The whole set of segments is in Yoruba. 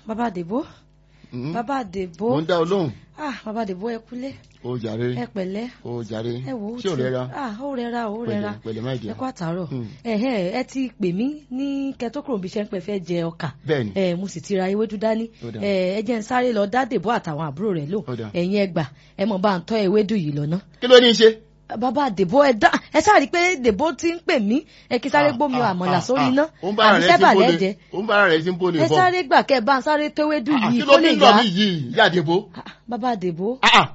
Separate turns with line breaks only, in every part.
bàbá àdèbó
Mm.
bàbá àdèbó
mo ń dá ọ lóhùn
ah bàbá àdèbó ẹ kúlé
ó jàre
ẹ pẹ̀lẹ́
ó jàre
ẹ wò ó
ṣé ò
ti-
rẹra
ah ó rẹra ó rẹra
pẹ̀lẹ́ pẹ̀lẹ́ má jẹ
ẹ kú àtàárọ̀
Hmm.
ẹhẹ ẹ ti pè mí ní kẹtókòrò bí iṣẹ́ ń pẹ́ fẹ́ jẹ ọkà
bẹ́ẹ̀ni
ẹ mo sì ti ra ewédú dání
Ó dáa.
ẹ ẹ jẹ́ ń sáré lọ dá dèbó àtàwọn àbúrò rẹ̀ lò
Ó dáa.
ẹ̀yin ẹ gbà ẹ mọ̀ bá ń tọ́ ewédú yìí lọ́nà
kí ló ní í ṣe.
bàbá dèbó ẹ dá ẹ sáré pé dèbó ti ń pè mí ẹ kí sáré gbómi
Ah,
àmọ̀là
ah,
sórí
ah,
iná
ó ń bára
àbí
rẹ̀
sẹ́bà
sí bó
lẹ́jẹ̀
ni- ó ń bára rẹ̀ sí bó ni
ẹ
bọ̀.
sáré gbà kẹ́ ẹ bá ń sáré tówédú
Ah,
yìí
kí
kó
ló
lè
ní lọ
yá
mí yìí yàdìbò.
Ah, bàbá dèbó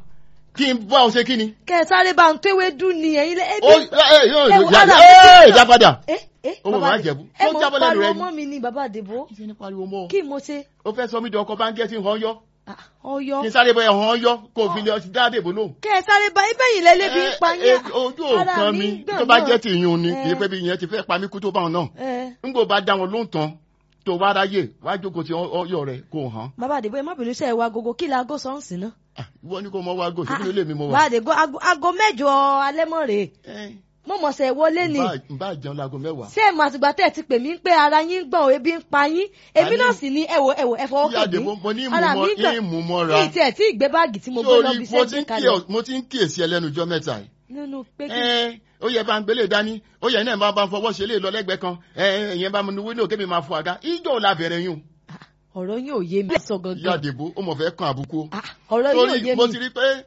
kí n bá ọ ṣe kí ni.
kẹ́ ẹ sáré bá ń tówédú ni ẹ̀yin lẹ́
ó ẹ yóò
ẹ wo
yà
ara
ẹ
mi
ìjà padà.
ẹ ẹ
Ó mọ̀
bàbá
máa
Dèbó,
jẹ̀bú.
ẹ
Ó
mọ̀
jábọ́ lẹ́nu
pariwo
rẹ ni.
mọ́ mi ni bàbá dèbó
kí ni pariwo mọ́.
kí mo ṣe
ó fẹ́ sọ mí di ọkọ̀ báńkẹ́ tí ń hàn yọ.
Ah, ọyọ
kí n sáré bọ́ ẹ̀hàn yọ kó o fi lè ọtí dáadé bò lóhùn.
kẹ́ ẹ sáré bá ibẹ̀ yìí lẹ́lẹ́bí ń pa
Ẹ,
yín
ẹ, ojú
Ara
òkan
mi
mi
ń gbọ̀n
tó bá
náà.
jẹ́ ti ìyún ni
Ẹ.
kì í pé bí ìyẹn ti fẹ́ pa mí kú tó bá wọn náà.
ẹ
n kò bá dá wọn lóhùn tán tó bá ráyè wá jókòó ti ọyọ rẹ kó o hàn.
bàbá dèbó ẹ má bínú sẹ́ ẹ wa gogo kí la ago sọ́ọ̀sì náà
Ah, ìwọ ni kò mọ wá gòsì nínú ilé mi mo wà.
bàbá dèbó ago- ago mẹ́jọ alẹ́ mọ́ rèé
Ẹ,
mo mọ̀ sẹ́ wọlé ni
n bá jẹun láago mẹ́wàá.
ṣé ẹ mọ̀ àtìgbà tẹ́ ẹ ti pè mí pé ara yín gbọ̀n ebi ń pa yín èmi
Àní-
náà sì ní ẹ̀wọ̀ ẹ̀wọ̀ ẹ fọwọ́
Ìyá
kàn
Dèbó, mo ní
mí ara mi gbọ̀n
ìmú mọ́ra.
kí ìtì ẹ̀ tí ìgbé báàgì tí mo gbé lọ bí
sórí mo ti
sẹ́gbẹ́
ń
kalẹ̀
kíyè- mo ti ń kíyèsí ẹ lẹ́nu ọjọ́ mẹ́ta yìí.
nínú pé kí
Ẹ, ó yẹ bá ń gbélé dání ó yẹ náà bá bá ń fọwọ́ ṣe lè lọ lẹ́gbẹ̀ẹ́ kan ẹ ìyẹn bá mi nu wíńdò kébì máa fọ àga ìjọ la bẹ̀rẹ̀ yún.
ọ̀rọ̀ yín ò yé mi sọ
Ìyá
gangan
Dèbó ó mọ̀ fẹ́ kan àbùkù. o.
Ah, ọ̀rọ̀ yín ò
torí
yé
mo
mi
ti rí pé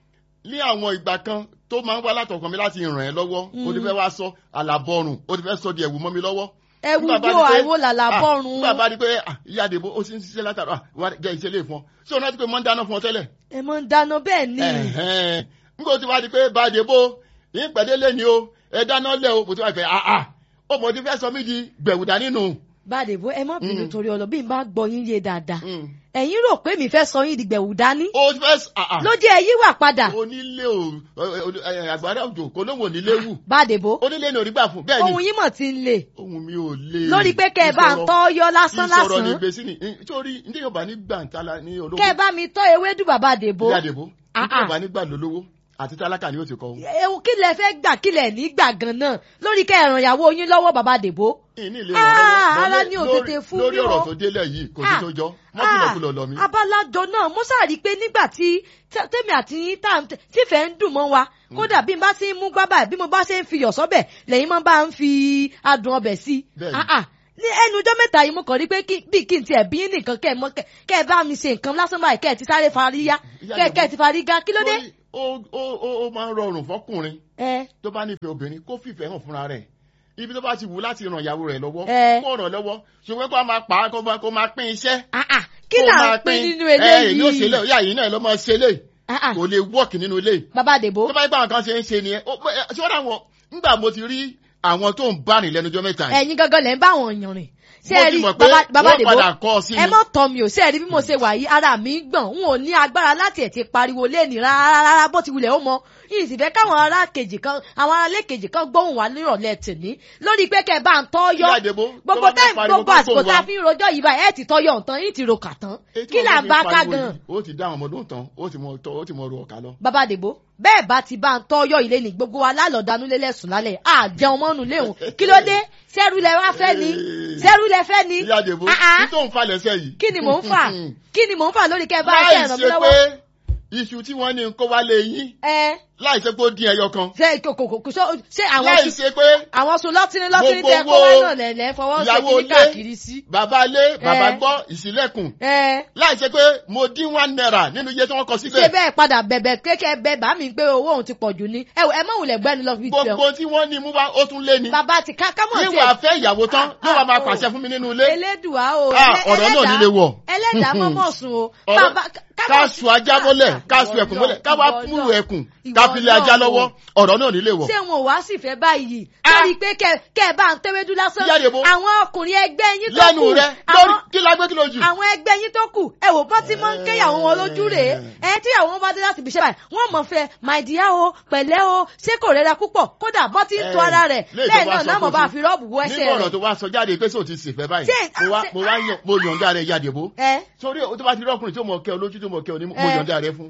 ní àwọn ìgbà kan tó máa ń wá látọkàn mi láti ràn ẹ́ lọ́wọ́ ó ti fẹ́ wá sọ àlàbọ̀rùn ó ti fẹ́ sọ di ẹ̀wù mọ́ mi lọ́wọ́.
ẹ̀wù
Nígbà bá
yóò
di pé-
àìwò làlà
Ah,
bọ́rùn
nígbà bá di pé ah, Ìyá Dèbó ó ti ń ṣiṣẹ́ látàrọ ah, wá jẹ́ iṣẹ́ lè fún ọ ṣé o rántí pé mo ń dáná fún ọ tẹ́lẹ̀.
ẹ mọ̀ ń dáná bẹ́ẹ̀ ni
Ẹ̀hẹ́n. nígbà tí wàá di pé bá Dèbó yín pẹ̀lẹ́lẹ́ ni o ẹ dáná lẹ̀ o mo ti wá fẹ́ ah ah ó mọ̀ ti fẹ́ sọ mí di gbẹ̀wùdà nínú.
bàdèbó ẹ má bínú
Mm.
torí ọlọ bí n bá gbọ́ yín yé dáadáa
Mm.
ẹ̀yin rò pé mi fẹ́ sọ yín di gbẹ̀wù dání
ó fẹ́ s- ah ah
ló jẹ́ ẹ yíwà padà
onílé o ẹ, ẹ, ẹ, àgbàrá òjò kò lóhùn onílé wù
bàdèbó
onílé ni onígbà fún bẹ́ẹ̀ ni
ohun yín mọ̀ ti ń lè
ohun mi ò lè.
lórí pé kẹ́ ẹ bá ń tọ́ yọ lásán
ìsọ̀rọ̀ ní
lásán
gbèsè ni nítorí ní yorùbá ní gbàǹtala ní olówó.
kẹ́ ẹ bá mi tọ́ ewédú bàbá dèbó
Ìyá Dèbó ní
Ah, ah.
yorùbá ní gbà lólówó àti tálákà ni ó ti kọ́ ohun.
ewu kí lẹ fẹ́ gbà kí lẹ ní gbà gan náà lórí kẹ́ ẹ ràn ìyàwó yín lọ́wọ́ bàbá dèbó
ìní ilé
Ah,
ìrànlọ́wọ́
ara
lórí-
ni ò
lórí-
tètè fún
lórí
mi o.
ọ̀rọ̀ tó délẹ̀ yìí kò sí
Ah,
tó jọ mọ́kìlọ́kùlọ̀ lọ mí.
abalajọ náà mo sáà rí i pé nígbà tí tẹ- tèmi àti yín tá à ń tẹ- tífẹ̀ẹ́ ń dùn mọ́ wa kódà bí n bá ti ń mú gbá báyìí bí mo bá ṣe ń fi yọ̀ sọ́bẹ̀ lẹ́yìn máa bá ń fi adùn ọbẹ̀ sí i
Bẹ́ẹ̀ni.
Ah, ah. ní ẹnu ọjọ́ mẹ́ta yìí mo kàn rí pé kí- bí kí n tiẹ̀ bí yín nìkan kẹ́ ẹ mọ́ kẹ́ kẹ́ ẹ bá mi ṣe nǹkan lásán báyìí kẹ́ ẹ ti sáré faríyá
Ìyá
kẹ́ ẹ-
Dèbó.
kẹ́ ẹ ti farígá kí ló dé.
Lórí- ó ó- ó ó máa ń rọrùn fọkùnrin
ẹ
tó bá nífẹ̀ẹ́ obìnrin kó fìfẹ́ hàn fúnra rẹ̀ ibi tó bá ti wù láti ràn ìyàwó rẹ̀ lọ́wọ́
Eh.
kó ràn lọ́wọ́ ṣùgbọ́n kó a máa pa á kó máa- kó máa pín iṣẹ́.
ah, ah. kí
kó
là
máa
ń pín nínú
ẹ èmi ò ṣe
eléyìí
lé ìyá yìí náà ló máa ṣe lé
Ah, ah.
kò lè wọ́ọ̀kì nínú ilé
bàbá dèbó
tó bá yẹ pé àwọn kan ṣe ń ṣe nìyẹn ó pé ṣé wọ́n dáwọn nígbà mo ti rí àwọn tó ń bá rìn lẹ́nu ọjọ́ mẹ́ta yìí
ẹ̀yin gangan lẹ̀ ń bá àwọn èèyàn rìn ṣé
mo
ẹ
ti
rí
mọ̀ pé
bàbá bàbá
wọ́n
dèbó
padà kọ́ ọ sí
ẹ
mi
mọ̀ tọ́ mi ò ṣe rí bí mo ṣe wà yìí ara mi ń gbọ̀n n ò ní agbára láti ẹ̀ ti pariwo léèní rárá rárá bó ti wulẹ̀ ó mọ yìí sì fẹ́ káwọn ará kejì kan àwọn ará ilé kejì kan gbóhùn wá nírọ̀lẹ́ tèmi lórí pé kẹ́ ẹ bá ń tọ́ yọ
Ìyá Dèbó, tó
gbogbo
bá
táì
fẹ́ pariwo
gbogbo
kó
àsìkò
gbóhùn
tá a
wá.
fi ń rojọ́ yìí báyìí ẹ̀ ti tọ́ yọ nǹkan yìí ti ro kà tán
Èyí tí
kí
wọ́n
là
fẹ́
ń
fi
bá ká
pariwo
gan
yìí, ó ti dá àwọn ọmọdún tán ó ti mọ tọ́ ó ti mọ ru ọ̀kà lọ.
bàbá dèbó bẹ́ẹ̀ bá ti bá ń tọ́ yọ ilé ní gbogbo wa lálọ́dánú lélẹ́sùn lálẹ́ àjẹun mọ́nu léhùn kí ló dé sẹ́rù lẹ wá fẹ́ ni sẹ́rù lẹ fẹ́ ni
Ìyá Dèbó
Ah, ah.
kí tó ń falẹ̀ sẹ́ yìí.
kí ni mò ń fà kí ni mò ń fà lórí kẹ́ ẹ bá
láì
kẹ́ ẹ ràn mí
ṣe
lọ́wọ́.
pé iṣu tí wọ́n ní kó wá lé yín
ẹ
láì ṣe pé ó dín ẹyọ kan
ṣe kòkòkò kò sọ- ṣé àwọn
láì
sùn
ṣe pé
àwọn sùn lọ́tìní lọ́tìní
Gbogbo
tẹ kó
owó
wá náà lẹ̀lẹ́ fọwọ́ ṣe
ìyàwó
kíní
ilé
káàkiri sí.
bàbá ilé bàbá
Eh.
gbọ́ ìsílẹ̀kùn
ẹ
láì ṣe pé mo dín one naira nínú iye tí wọ́n kọ
ṣé
síbẹ̀
bẹ́ẹ̀ padà bẹ̀bẹ̀ kékeré bẹ bá mi pé owó òun ti pọ̀ jù ni ẹ wò, ẹ má wulẹ̀ gbẹ́ni lọ fi tẹ̀
gbogbo tí wọ́n ní mú wá ó tún lé ni
bàbá ti ká kámọ̀ sí
níwà fẹ́ ìyàwó tán
Ah,
ló wà máa
ah,
pàṣẹ
oh.
fún mi nínú ilé
elédùá o
Ah,
ẹlẹ́-
ọ̀rọ̀ náà
ẹlẹ́dàá-
nílé wọ̀.
ẹlẹ́dàá mọ́mọ́ sùn o
Ọ̀rọ̀-
bàbá ká-
ká
kámọ̀-
su ajá mọ́lẹ̀
Ah,
ká su
ìwọ
ẹkùn mọ́lẹ̀
náà,
ká wá
ìwọ
múlù
náà.
ẹkùn
Ìwọ
ká fi lé ajá
náà
lọ́wọ́
o.
ọ̀rọ̀ náà nílé wọ̀.
ṣé wọn ò wá sì fẹ́ báyìí
Ah.
lórí pé kẹ kẹ ẹ bá ń tẹ́wédú lásán
Ìyá Dèbó.
àwọn ọkùnrin ẹgbẹ́ yín tó
lẹ́nu
kù
rẹ lórí
àwọn
kí la gbé kí ló jù.
àwọn ẹgbẹ́ yín tó kù ẹ wò bọ́ tí mọ́ ń kéyàwó wọn lójú rèé ẹ tí àwọn wọn bá dé láti ibiṣẹ́ báyìí wọ́n mọ̀ fẹ́ my dear o pẹ̀lẹ́ o ṣé kò rẹra púpọ̀ kódà bọ́ tí ń to ara rẹ̀
Léè tó
bẹ́ẹ̀
wá
náà
sọ
náà mọ̀
fún
bá
sí.
fi rọ́ọ̀bù wọ ẹsẹ̀
nínú ọ̀rọ̀
rẹ̀
tó wá sọ jáde pé sóò ti sèfẹ́ báyìí
Ṣé-
mo wá
ṣé-
mo wá yàn mo yọ̀ǹda rẹ̀ Ìyá Dèbó
ẹ
sórí tó bá ti rí ọkùnrin tó mọ̀ kẹ́ ọ lójú tó mọ̀ kẹ́ ọ ní mo
Eh.
yọ̀ǹda rẹ̀ fún.
ìmọ̀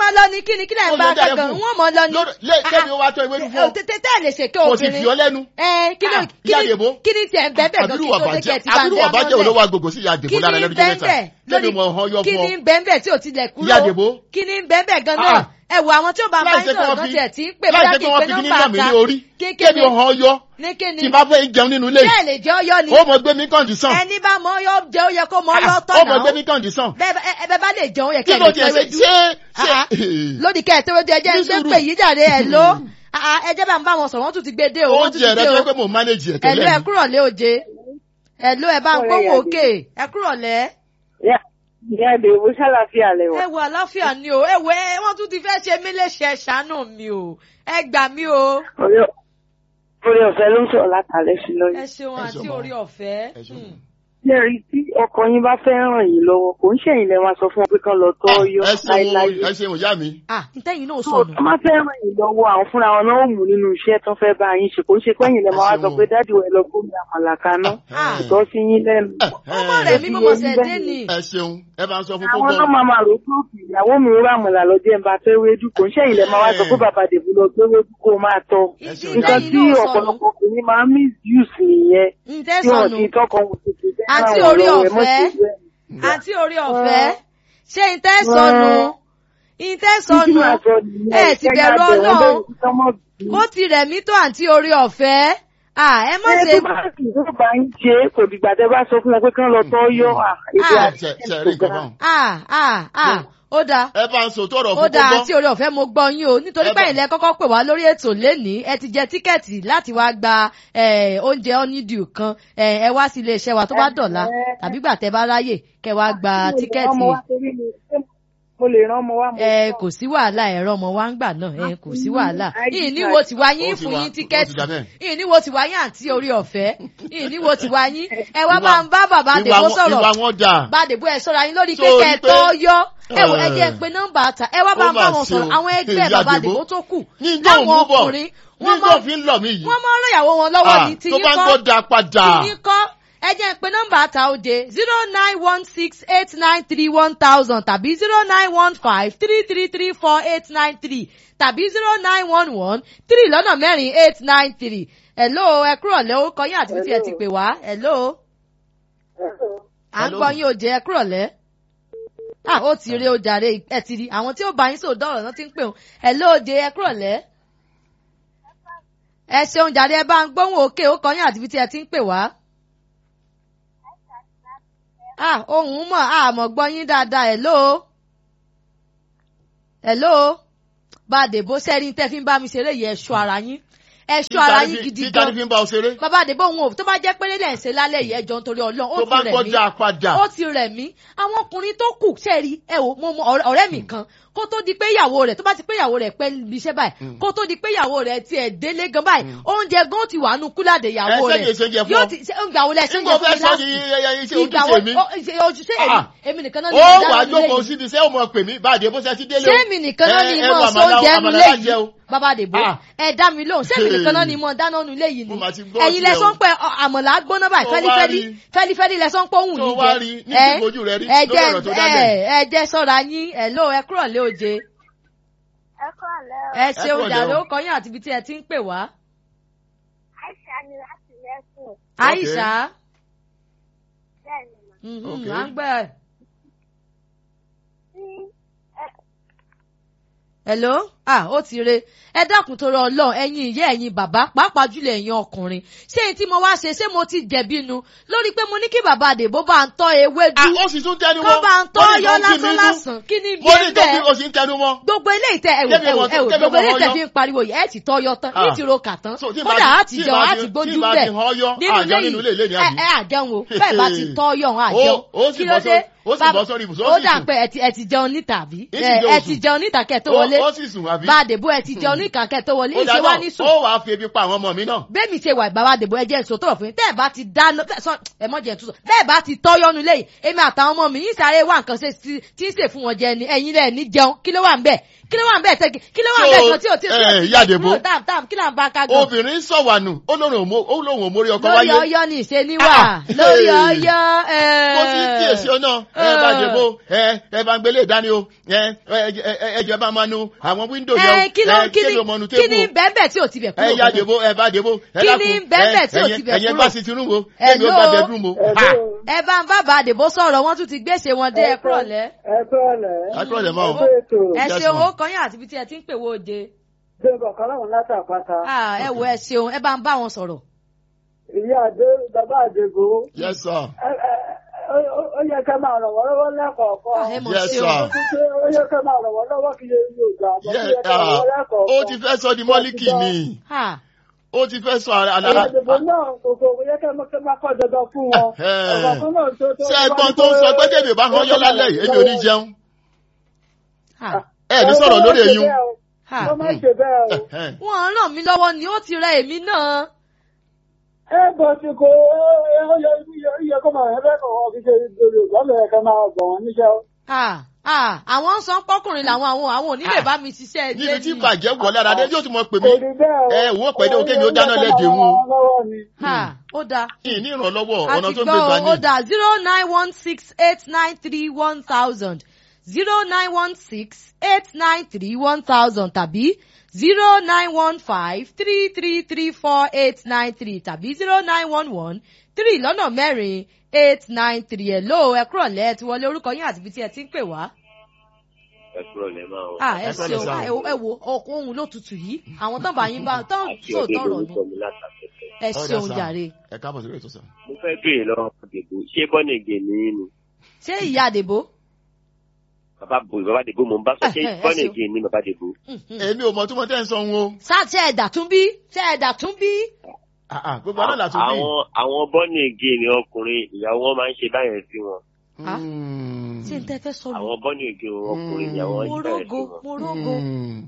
lọ ní kíni kíni ẹ̀ ń
Ó
bá
lè jáde
kankan
fún.
wọ́n mọ lọ ní.
Lórí- lé- kébi ó wá tọ́ ewédú fún ọ.
tètè lè ṣèké
kò sì fi
obìnrin.
ọ lẹ́nu.
ẹ kí ló
Ah,
kí
ìyá
ni
Dèbó.
kí ni tiẹ̀ ń bẹ́ẹ̀ bẹ́ẹ̀ gan
àbúrò
kí tó dé
àbájẹ́
kẹ́ ti bá ń
àbúrò àbájẹ́
dẹ́
olówó agbègbè sí ìyá
kí
Dèbó
ni
lára lẹ́nu jẹ́ mẹ́ta
bẹ́ẹ̀
kébi mọ̀ ọ̀hán yọ
kí
fún
ni
ọ.
bẹ́ẹ̀ tí ò tilẹ̀ kúrò
Ìyá Dèbó.
kí ni bẹ́ẹ̀ gan
Ah,
náà
ah.
ẹ wo àwọn tí ó bá ń bá
láì
yín
jẹ́ kí
sọ̀rọ̀
wọ́n
gan
fi
tiẹ̀ tí ń pè
láì
bóyá
jẹ́
kí
kí
n
wọ́n
pe
fi kíní
nọ́mbà
nà mí
ta
ní orí
kí
kébi ọ̀hán yọ
ní kí ni
tí bá fẹ́ jẹun nínú ilé
bẹ́ẹ̀ lè jẹ́ ọyọ́ ni
ó mọ gbé mi kọ́ndísàn
ẹni bá mọ ọyọ́ jẹ́ ó yẹ kó mọ ọyọ́ tọ̀
ó mọ gbé mi
náà
kọ́ndísàn
bẹ́ẹ̀ bá- ẹ ẹ bẹ́ẹ̀ bá lè jẹun ó yẹ
kí
kẹ́ ẹ
ló
lè
tiẹ̀ ṣe
tẹ́wé dú
ṣé ṣé
Ah, lódì kẹ́ ẹ tẹ́wé dú ẹjẹ́ ń
Ní
gbé
sùúrù.
pè yí jàre ẹ̀ ló ẹ jẹ́ bá ń bá wọn sọ̀rọ̀ wọ́n tún ti gbé dé o wọ́n tún
oúnjẹ
ti
rẹ
dé
tó
o
pé mò ń mánéjì ẹ̀
ẹ̀ ló
tẹ́lẹ̀
ẹ kúrọ̀ lé oje ẹ̀ ló ẹ bá ń gbóhùn òkè ẹ kúrọ̀ lẹ́
Ìyá Dèbó ṣàlàfíà lẹ́wà.
ẹ wo àláfíà ni o ẹ wo ẹ wọ́n tún ti fẹ́ ṣe mí léṣe ẹ ṣàánú mi o ẹ gbà mí o
Orí ọ̀fẹ́ ló ń sọ̀rọ̀ látàlẹ́ sí
ẹ
lọ́yìn.
ṣeun
Ẹ
àti
ṣeun.
orí ọ̀fẹ́
Ẹ ṣeun.
Hmm.
Lẹ́rìí tí ọkọ yín bá fẹ́ ràn yín lọ́wọ́, kò ń ṣẹ̀yìn lẹ́ máa sọ fún wọn pé kán lọ tọ́ yọ
ẹ ṣeun
láíláí.
ẹ ṣeun ìyá mi
ah ntẹ́yìn náà
Tó
sọnù
tó máa fẹ́ ràn yín lọ́wọ́ àwọn fúnra wọn náà ó mú nínú iṣẹ́ tó fẹ́ bá yín ṣe. Kò ń ṣe pé ẹ̀yin lẹ́ máa wá sọ pé dádì wẹ̀ lọ gómìnà àmàlà kaná.
Ah.
Kò tọ́ sí yín lẹ́nu.
ọmọ rẹ̀ mi mo mọ̀ sẹ́ dé ni
ẹ ṣeun ẹ bá ń sọ fún
Àwọn
kókó
náà máa máa rò pé òkè ìyàwó mi rà àmàlà lọ́jọ́ ẹ̀ ń bá fẹ́ wéjú. Kò ń ṣẹ̀yìn lẹ́ máa wá sọ pé bàbá Dèbó lọ gbé wéjú kó máa tọ́.
Ẹ ṣeun.
Nǹkan
ntẹ́yìn
tí
náà sọnù
ọ̀pọ̀lọpọ̀ obìnrin máa ń misuse nìyẹn.
ntẹ́
tí wọn
sọnù
ti tọkọ wọn ti fi bẹ́ẹ̀
Àti
ràn wọ́n
orí
lọ́wọ́, ẹ mọ́
ọ̀fẹ́.
ṣe bẹ́ẹ̀.
àti orí ọ̀fẹ́ ṣé ntẹ́ sọnù ntẹ́ sọnù ẹ ti bẹ̀rù ọlọ́run ó ti rẹ̀ mí tó àǹtí orí ọ̀fẹ́ ah ẹ má ṣe
ṣe tó bá ń ṣe kò dìgbà tẹ bá sọ fún wọn pé kán lọ tọ́ yọ èdè
Ah.
àti
ṣe ṣe rí nǹkan báwọn
ah ah ah ó dáa
ẹ bá ń sọ tọrọ
ó
fún
dáa
kókó
àti orí ọ̀fẹ́ mo gbọ́ yín o nítorí
Ẹ
pé
bá-
ilẹ̀ kọ́kọ́ pè wá lórí ètò lénìí ẹ ti jẹ tíkẹ́ẹ̀tì láti wá gba eh, oúnjẹ honeydew kan eh, ẹ wá sí iléeṣẹ́ wa tó bá dọ̀la tàbí gbà tẹ́ bá ráyè kẹ́ wá gba tíkẹ́ẹ̀tì
mo lè rán ọmọ wa mo
ẹ
sọ.
kò sí wàhálà ẹ̀rọ ọmọ wa ń gbà náà ẹ kò sí wàhálà
ID
yìí ní wo ti wá yín
Ó ti
fún
wá,
yín
ó ti
tíkẹ́ẹ̀tì
dà bẹ́ẹ̀.
yìí ní wo ti wá yín àti orí ọ̀fẹ́ yìí ní wo ti wá yín ẹ wá
Ìwà-
bá ń bá bàbá
ìwà
àdèbó
wọn-
sọ̀rọ̀
ìwà wọn dà
bá àdèbó ẹ sọ̀rọ̀ yín lórí pé
Sórí
kẹ́ ẹ
pé-
tó yọ ẹ wò ẹ
Eh.
jẹ́ pé nọ́mbà ta ẹ wá bá
Ó
ń bá
mà
wọn
ṣe o.
sọ̀rọ̀ àwọn ẹgbẹ́
Ìyá
bàbá
Àdèbó.
àdèbó tó kù
ní ìjọ òun
láwọn
mú bọ̀
ọkùnrin
ní
wọ́n
ìjọ
mọ
òfin lọ mí yìí
wọ́n mọ ọlọ́yàwó wọn lọ́wọ́
Ah,
ní
tó
tiyín
bá ń
kọ́
gbọ́ da padà
tiyín kọ́ ẹ jẹ́ pé nọ́mbà ta òde zero nine one six eight nine three one thousand tàbí zero nine one five three three three four eight nine three tàbí zero nine one one three lọ́nà mẹ́rin eight nine three hello ẹ kúrọ̀ lẹ́ ó kọ́ yín àti bí tí ẹ ti pè wá hello à ń
Hello.
gbọ́ yín òjè ẹ kúrọ̀ lẹ́ ah ó ti rí o jàre ẹ ti rí àwọn tí ó bá yín sòdọ̀ ọ̀rọ̀ náà ti ń pè wọn hello òjè ẹ kúrọ̀ lẹ́ ẹ ṣeun jàre ẹ bá ń gbóhùn òkè ó kọ́ yín àti bí tí ẹ ti ń pè wá ah ohun mọ̀ àmọ̀ gbọ́ yín dáadáa hello hello bàdé bó sẹ́rin tẹ́ fi ń bá mi ṣeré yìí ẹ̀ṣọ́ ara yín ẹ̀ṣọ́ ara yín gidi
títà ní
gan
fi ń bá ọ ṣeré
bàbá àdébò òun ò tó bá jẹ́ péré lẹ́ ń ṣe lálẹ́ yìí ẹjọ́ nítorí ọlọ́run ó
tó
ti
bá ń
rẹ̀
gbọ́
mí
da padà
ó ti rẹ̀ mí àwọn ọkùnrin tó kù sẹ́ẹ̀rí ẹ wò mo mọ ọ̀rẹ́- ọ̀rẹ́ mi kan kó tó di pé ìyàwó rẹ̀ tó bá ti pé ìyàwó rẹ̀ pẹ́ níbi iṣẹ́ báyìí kó tó di pé ìyàwó rẹ̀ tiẹ̀ délé gan báyìí oúnjẹ gan ti wà nù kúlàdé ìyàwó
Ẹ
rẹ̀
ṣe jẹ fún
yóò
ọ.
ti ṣe ìgbà wo lẹ ṣe ń
nígbà
jẹ
fẹ́
fún mi
sọ
láti
ní iṣẹ́
ìgbà wo
ojúṣe mi
ó, ṣe ojúṣe èmi
Ah.
èmi nìkan náà
ó
ni mo
wà á
dáná nílé
jókòó
yìí
síbi iṣẹ́ ó mọ̀ pè mí bàdé bó ṣe ti délé
ṣé
o.
èmi nìkan náà ni
Ẹ-
mo
ẹrù
sọ
àmàlà-
oúnjẹ
àmàlà
nulẹ̀
lájẹ
yìí
o.
bàbá àdèbò
Ah.
ẹ dá mi lóhùn ṣé èmi nìkan náà ni mo dáná nulẹ̀ yìí ni
Mo mà ti gbọ́
ẹ̀yin
tiẹ̀
lẹ sọ
o.
pé ọ, àmàlà gbóná báyìí
Tó wá
fẹ́lifẹ́li
rí.
fẹ́lifẹ́li lẹ sọ pé òun
Tó
yìí
wá
jẹ
rí ní
ẹ
ìfojú rẹ rí
ẹ
lórí
jẹ
ọ̀rọ̀ tó
ẹ
dálẹ̀.
ẹ jẹ sọ́ra yín ẹ ló ẹ kúrọ̀ lé oje
ẹ kọ́ ọ̀lẹ́ o.
ẹ ṣeun
kúrọ̀lẹ́
jàre
o.
ó kọyìn àti ibi tí ẹ ti ń pè wá
Aisha ni láti lẹ́sùn.
Aisha
Bẹ́ẹ̀ ni mà.
mhm,
Okay.
à ń gbẹ
Tí
hello ah ó ti re ẹ dákun torí Ọlọ́run ẹ̀yin ìyá ẹ̀yin bàbá pàápàá jùlọ ẹ̀yin ọkùnrin ṣé èyí tí mo wá ṣe ṣé mo ti jẹ̀bi nu lórí pé mo ní kí bàbá àdèbó bá ń tọ́ ewédú
Ah, ó sì tún tẹnu
kó
mọ́
bá ń tọ́
Ó ní
yọ
tó ń bí mi
lásán
nú.
lásán kí ni bí
mo
ẹ
ní tó fi
bẹ́ẹ̀
o sì ń tẹnu mọ́.
gbogbo ilé ìtẹ ẹwò
Kébì
ẹwò
wọn-
ẹwò
kébì
gbogbo
wọn
ilé ìtẹ
yọ.
fi ń pariwo yìí ẹ ti tọ́ yọ tán
Ah.
ní ti ro kà tán
So, tí
kódà
ìbá-
á ti
tí
jẹun
ìbá
á
ti-
ti
tí
gbójú
ìbá
bẹ̀
ti hàn yọ,
nínú
àjẹun
ilé
nínú ilé ilé ní
yìí ẹ
àbí?
ẹ àjẹun o bẹ́ẹ̀ bá ti tọ́ yọ ọ̀hún àjẹun
Ó- ó sì
kí
bọ́
ló dé
sórí- ó sì
Bàbá-
bọ́ sórí ibùsùn, ó
ó
sì
dà
sùn.
pé ẹ ti- ẹ ti jẹun níta àbí
Èsì
ẹ
jẹun
ẹ
sùn.
ti jẹun níta kẹ́ tó
Ó-
wọlé
ó sì sùn àbí?
bá a dèbò ẹ ti jẹun níta kẹ́ tó wọlé
ó
ìṣe wá ní
dáná
sùn
ó wàá fi ebi pa àwọn ọmọ mi náà.
bẹ́ẹ̀ mi ṣe wà bàbá àdèbò ẹ jẹ́ ìṣòtò ọ̀fìn tẹ́ ẹ bá ti dáná bẹ́ẹ̀ sọ ẹ mọ̀ jẹ́ ìtúsọ bẹ́ẹ̀ bá ti tọ́ yọnu lẹ́yìn èmi àtàwọn ọmọ mi yín sáré wà nǹkan ṣe tí tí ń ṣe fún wọn jẹ ni ẹ̀yin lẹ̀ ní jẹun kí ló wà ń bẹ̀ kí ló wà ń bẹ̀ tẹ́kì kí ló wà ń bẹ̀
So,
kan tí ò tí ò tí ò
eh,
tí
Ìyá Dèbó.
kúrò dáàm dáàm kí là ń bá ká gan
obìnrin sọ̀wànù ó lóun ò mó- ó lóun ò mórí ọkọ
lórí
wáyé.
ọyọ́ ní ìṣe níwà
Ah,
lórí
hey.
ọyọ́
kò sí tí kábíyèsí ọ náà ẹ bá dèbò ẹ ẹ bá ń gbélé ìdání o ẹ ẹ ẹ ẹ jẹ bá máa nu àwọn wíńdò yẹn o
ẹ kí ló
ẹ
kí
kí
ni
ló mọnu
kí ni
tébù o
bẹ́ẹ̀bẹ̀ tí ò ti bẹ̀
ẹ
kúrò
ya
gangan?
dèbò ẹ bá dèbò ẹ
Kí
dákun
ni bẹ́ẹ̀bẹ̀ tí ò
ẹ
ti bẹ̀
ẹ̀yẹn
kúrò?
gbá sí Tinubu èmi ò bá
Hello?
bẹ̀dùn mo ha
ẹ bá ń bá bàdèbò sọ̀rọ̀ wọ́n tún ti gbèsè wọn dé ẹ̀kọ́ ọ̀lẹ́
ẹ kúrọ̀lẹ́.
akúrọ̀lẹ̀ mọ́ o
ẹ ètò
ẹ
Yes,
ṣeun
ma'am.
ó kàn yín àti ibi tí ẹ ti ń pè wó de
débọ̀ kan láwọn látàpáta.
Ah, ẹ wo ẹ ṣeun ẹ bá ń bá wọn sọ̀rọ̀
ìyá àdé bàbá àdègò.
yes sir
ẹ ẹ ó- ó- ó yẹ ká máa ràn wọ́n lọ́wọ́ lẹ́kọ̀ọ̀kan.
Ah, ẹ mọ̀
Yes,
ṣeun
sir.
ó ti pé ó yẹ ká máa ràn wọ́n lọ́wọ́ kí yẹ yóò gbà àmọ́
Yes,
kí yẹ ká ràn wọ́n
ah,
lẹ́kọ̀ọ̀kan.
ó ti fẹ́ sọ di mọ́líkì ni
Ah,
ó ti fẹ́ sọ
ìyá
àlàlà
àdègò náà kòkò kò yẹ ká máa- ká máa kọ́ dandan fún wọn.
Eh.
ọ̀gá kan náà tó tó.
ṣé ẹgbọ́n tó ń sọ pé tèmi ò bá hàn yọ lálẹ́ yìí èmi ò ní jẹun
ah,
ẹ ní sọ̀rọ̀ lórí eyín
ah.
wọ́n máa ń ṣe bẹ́ẹ̀ o.
wọ́n ràn mí lọ́wọ́ ni ó ti rẹ èmi náà
ẹ bọ̀ tí kò ó yẹ yẹ kó máa yẹ bẹ́ẹ̀ kọ̀ ọ́ fi ṣe Yorùbá lọ́yẹ̀ ká máa gbọ̀ wọ́n níṣẹ́ o.
Ah, ah, àwọn ń san pọ́kùnrin làwọn àwọn àwọn ò ní lè bá mi ṣiṣẹ́ ilé
níbi tí
ni.
bàjẹ́ wọ̀ lára dé yóò tún mọ pè
kò
mí
rí bẹ́ẹ̀ o.
ẹ wò ó pẹ̀lú kémi ó dáná lẹ́dẹ̀ wọn.
lọ́wọ́ ni.
Ah, ó dáa
ìní ìrànlọ́wọ́
a
ọ̀nà
ti
tó ń gbé gbà
gbọ́
ní.
ó dáa zero nine one six eight nine three one thousand zero nine one six eight nine three one thousand tàbí zero nine one five three three three four eight nine three tàbí zero nine one one three lọ́nà mẹ́rin eight nine three ẹ̀ lóò ẹ kúrọ̀ lẹ́ẹ̀ tí wọlé orúkọ yín àti ibi tí ẹ ti ń pè wá.
ẹ kúrò lẹ́ máa ń.
Ah, ẹ
Ẹ kúrọ̀lẹ́
ṣeun
sá.
Ah, ẹ wo- ẹ wo ọkọ ohun ló tutù yìí àwọn tán bá yín bá tán
àti
sóòótọ́
ọdẹ
ọ̀rọ̀ ni
lórúkọ mi látàkẹ́kẹ́.
ẹ
Ọ̀dà
ṣeun
sá.
jàre
ẹ káàbọ̀ sórí ètò sàn.
mo fẹ́ béèrè lọ́wọ́ dèbò ṣé bọ́nìgè ní í ni
ṣé ìyá àdèbò.
bàbá bò bàbá dèbò mo ń bá sọ ṣé
Eh, eh, ẹ
bọ́nìgè ní bàbá dèbò.
èmi ò mọ tí mo tẹ́ ń sọ wọn o
sáà ṣe ẹ̀dà tún bí ṣe ẹ̀dà tún bí.
Ah, ah, gbogbo aláàlá tún bí.
àwọn àwọn bọ́nìgè ní ọkùnrin ìyàwó wọn máa ń ṣe báyẹn sí wọn.
Ah.
Mm.
ṣé n tẹ́ fẹ́ sọ lù.
àwọn bọ́nìgè ọkùnrin
Mm.
ìyàwó wọn
mo
ṣe báyẹn sí
rógo
wọn.
mo rógo.
Mm.